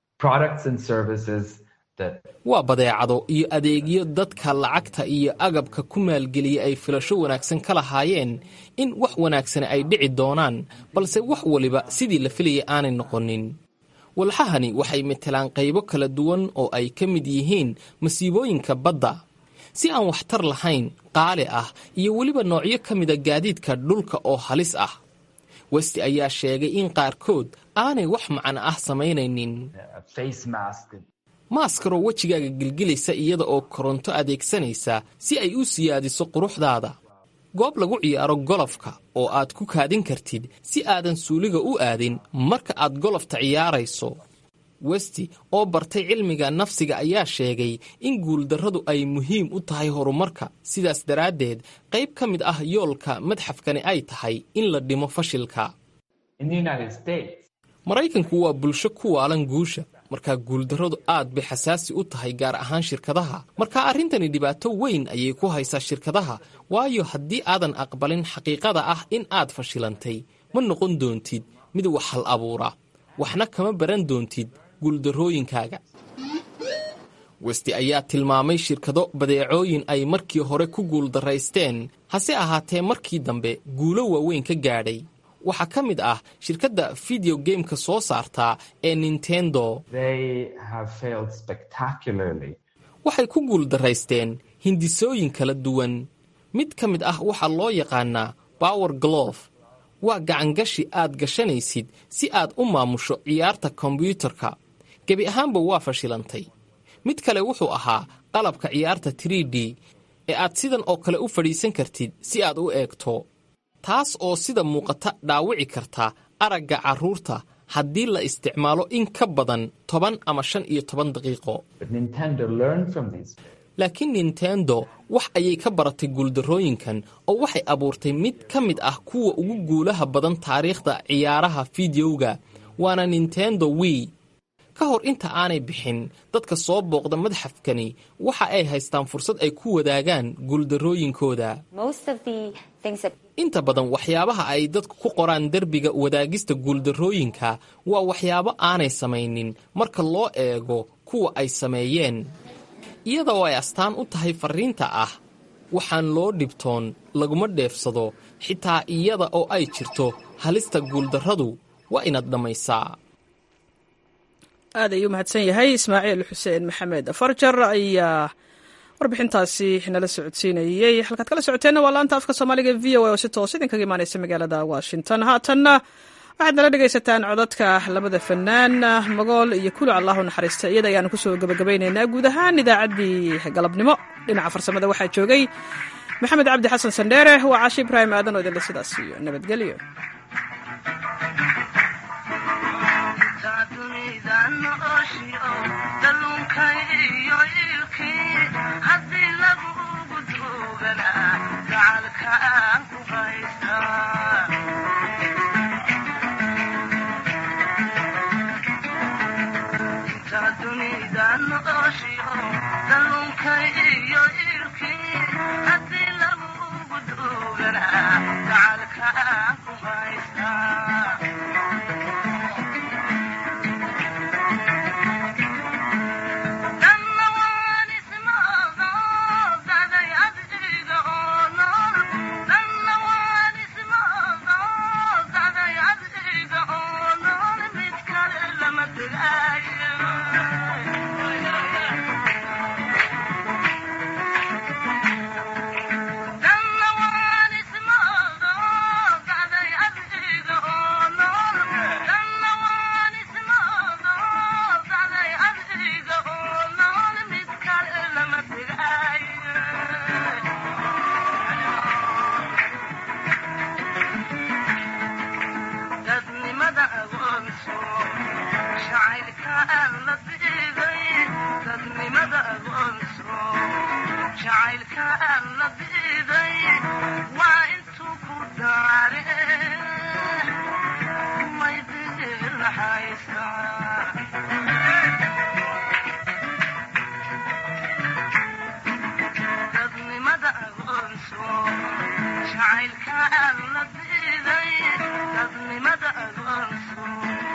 waa badeecado iyo adeegyo dadka lacagta iyo agabka ku maalgeliya ay filasho wanaagsan ka lahaayeen in wax wanaagsani ay dhici doonaan balse wax waliba sidii la filayay aanay noqonin walxahani waxay matelaan qaybo kala duwan oo ay ka mid yihiin masiibooyinka badda si aan waxtar lahayn qaali ah iyo weliba noocyo ka mida gaadiidka dhulka oo halis ah westi ayaa sheegay in qaarkood aanay wax macno ah samaynaynin maaskaroo wejigaaga gilgilaysa iyada oo koronto adeegsanaysa si ay u siyaadiso quruxdaada goob lagu ciyaaro golofka oo aad ku kaadin kartid si aadan suuliga u aadin marka aad golofta ciyaarayso westi oo bartay cilmiga nafsiga ayaa sheegay in guuldarradu ay muhiim u tahay horumarka sidaas daraaddeed qayb ka mid ah yoolka madxafkani ay tahay in la dhimo fashilka maraykanku waa bulsho ku waalan guusha markaa guuldarradu aad bay xasaasi u tahay gaar ahaan shirkadaha marka arrintani dhibaato weyn ayay ku haysaa shirkadaha waayo haddii aadan aqbalin xaqiiqada ah in aad fashilantay ma noqon doontid mid wax hal abuura waxna kama baran doontid guuldarrooyinkaaga westi ayaa tilmaamay shirkado badeecooyin ay markii hore ku guuldarraysteen hase ahaatee markii dambe guulo waaweyn ka gaadhay waxaa ka mid ah shirkadda video gameka soo saartaa ee nintendo waxay ku guuldarraysteen hindisooyin kala duwan mid ka mid ah waxaa loo yaqaanaa bower glove waa gacangashi aad gashanaysid si aad u maamusho ciyaarta kombyuutarka gebi ahaanba waa fashilantay mid kale wuxuu ahaa qalabka ciyaarta trid ee aad sidan oo kale u fadhiisan kartid si aad u eegto taas oo sida muuqata dhaawici karta aragga carruurta haddii la isticmaalo in ka badan toban ama shan iyo toban daqiiqo laakiin nintendo wax ayay ka baratay guuldarrooyinkan oo waxay abuurtay mid ka mid ah kuwa ugu guulaha badan taariikhda ciyaaraha fideoga waana nintendo wii ka hor inta aanay bixin dadka soo booqda madxafkani waxa ay haystaan fursad ay ku wadaagaan guuldarrooyinkooda inta badan waxyaabaha ay dadku ku qoraan derbiga wadaagista guuldarrooyinka waa waxyaabo aanay samaynin marka loo eego kuwa ay sameeyeen iyadoo ay astaan u tahay farriinta ah waxaan loo dhibtoon laguma dheefsado xitaa iyada oo ay jirto halista guuldarradu waa inaad dhammaysaa aad ayuu mahadsan yahay ismaaciil xuseen maxamed farjar ayaa warbixintaasi nala socodsiinayey halkaad kala socoteenna waa laanta afka soomaaliga v o a oo si toos idinkaga imaaneysa magaalada washington haatanna waxaad nala dhegaysataan codadka labada fanaan magool iyo kulu allahu naxariista iyada ayaanu kusoo gabagabaynaynaa guud ahaan idaacaddii galabnimo dhinaca farsamada waxaa joogay maxamed cabdi xasan sandheere waa caashi ibraahim aadan oo idinle sidaas iyo nabadgelyo Thank you. jacaylkaan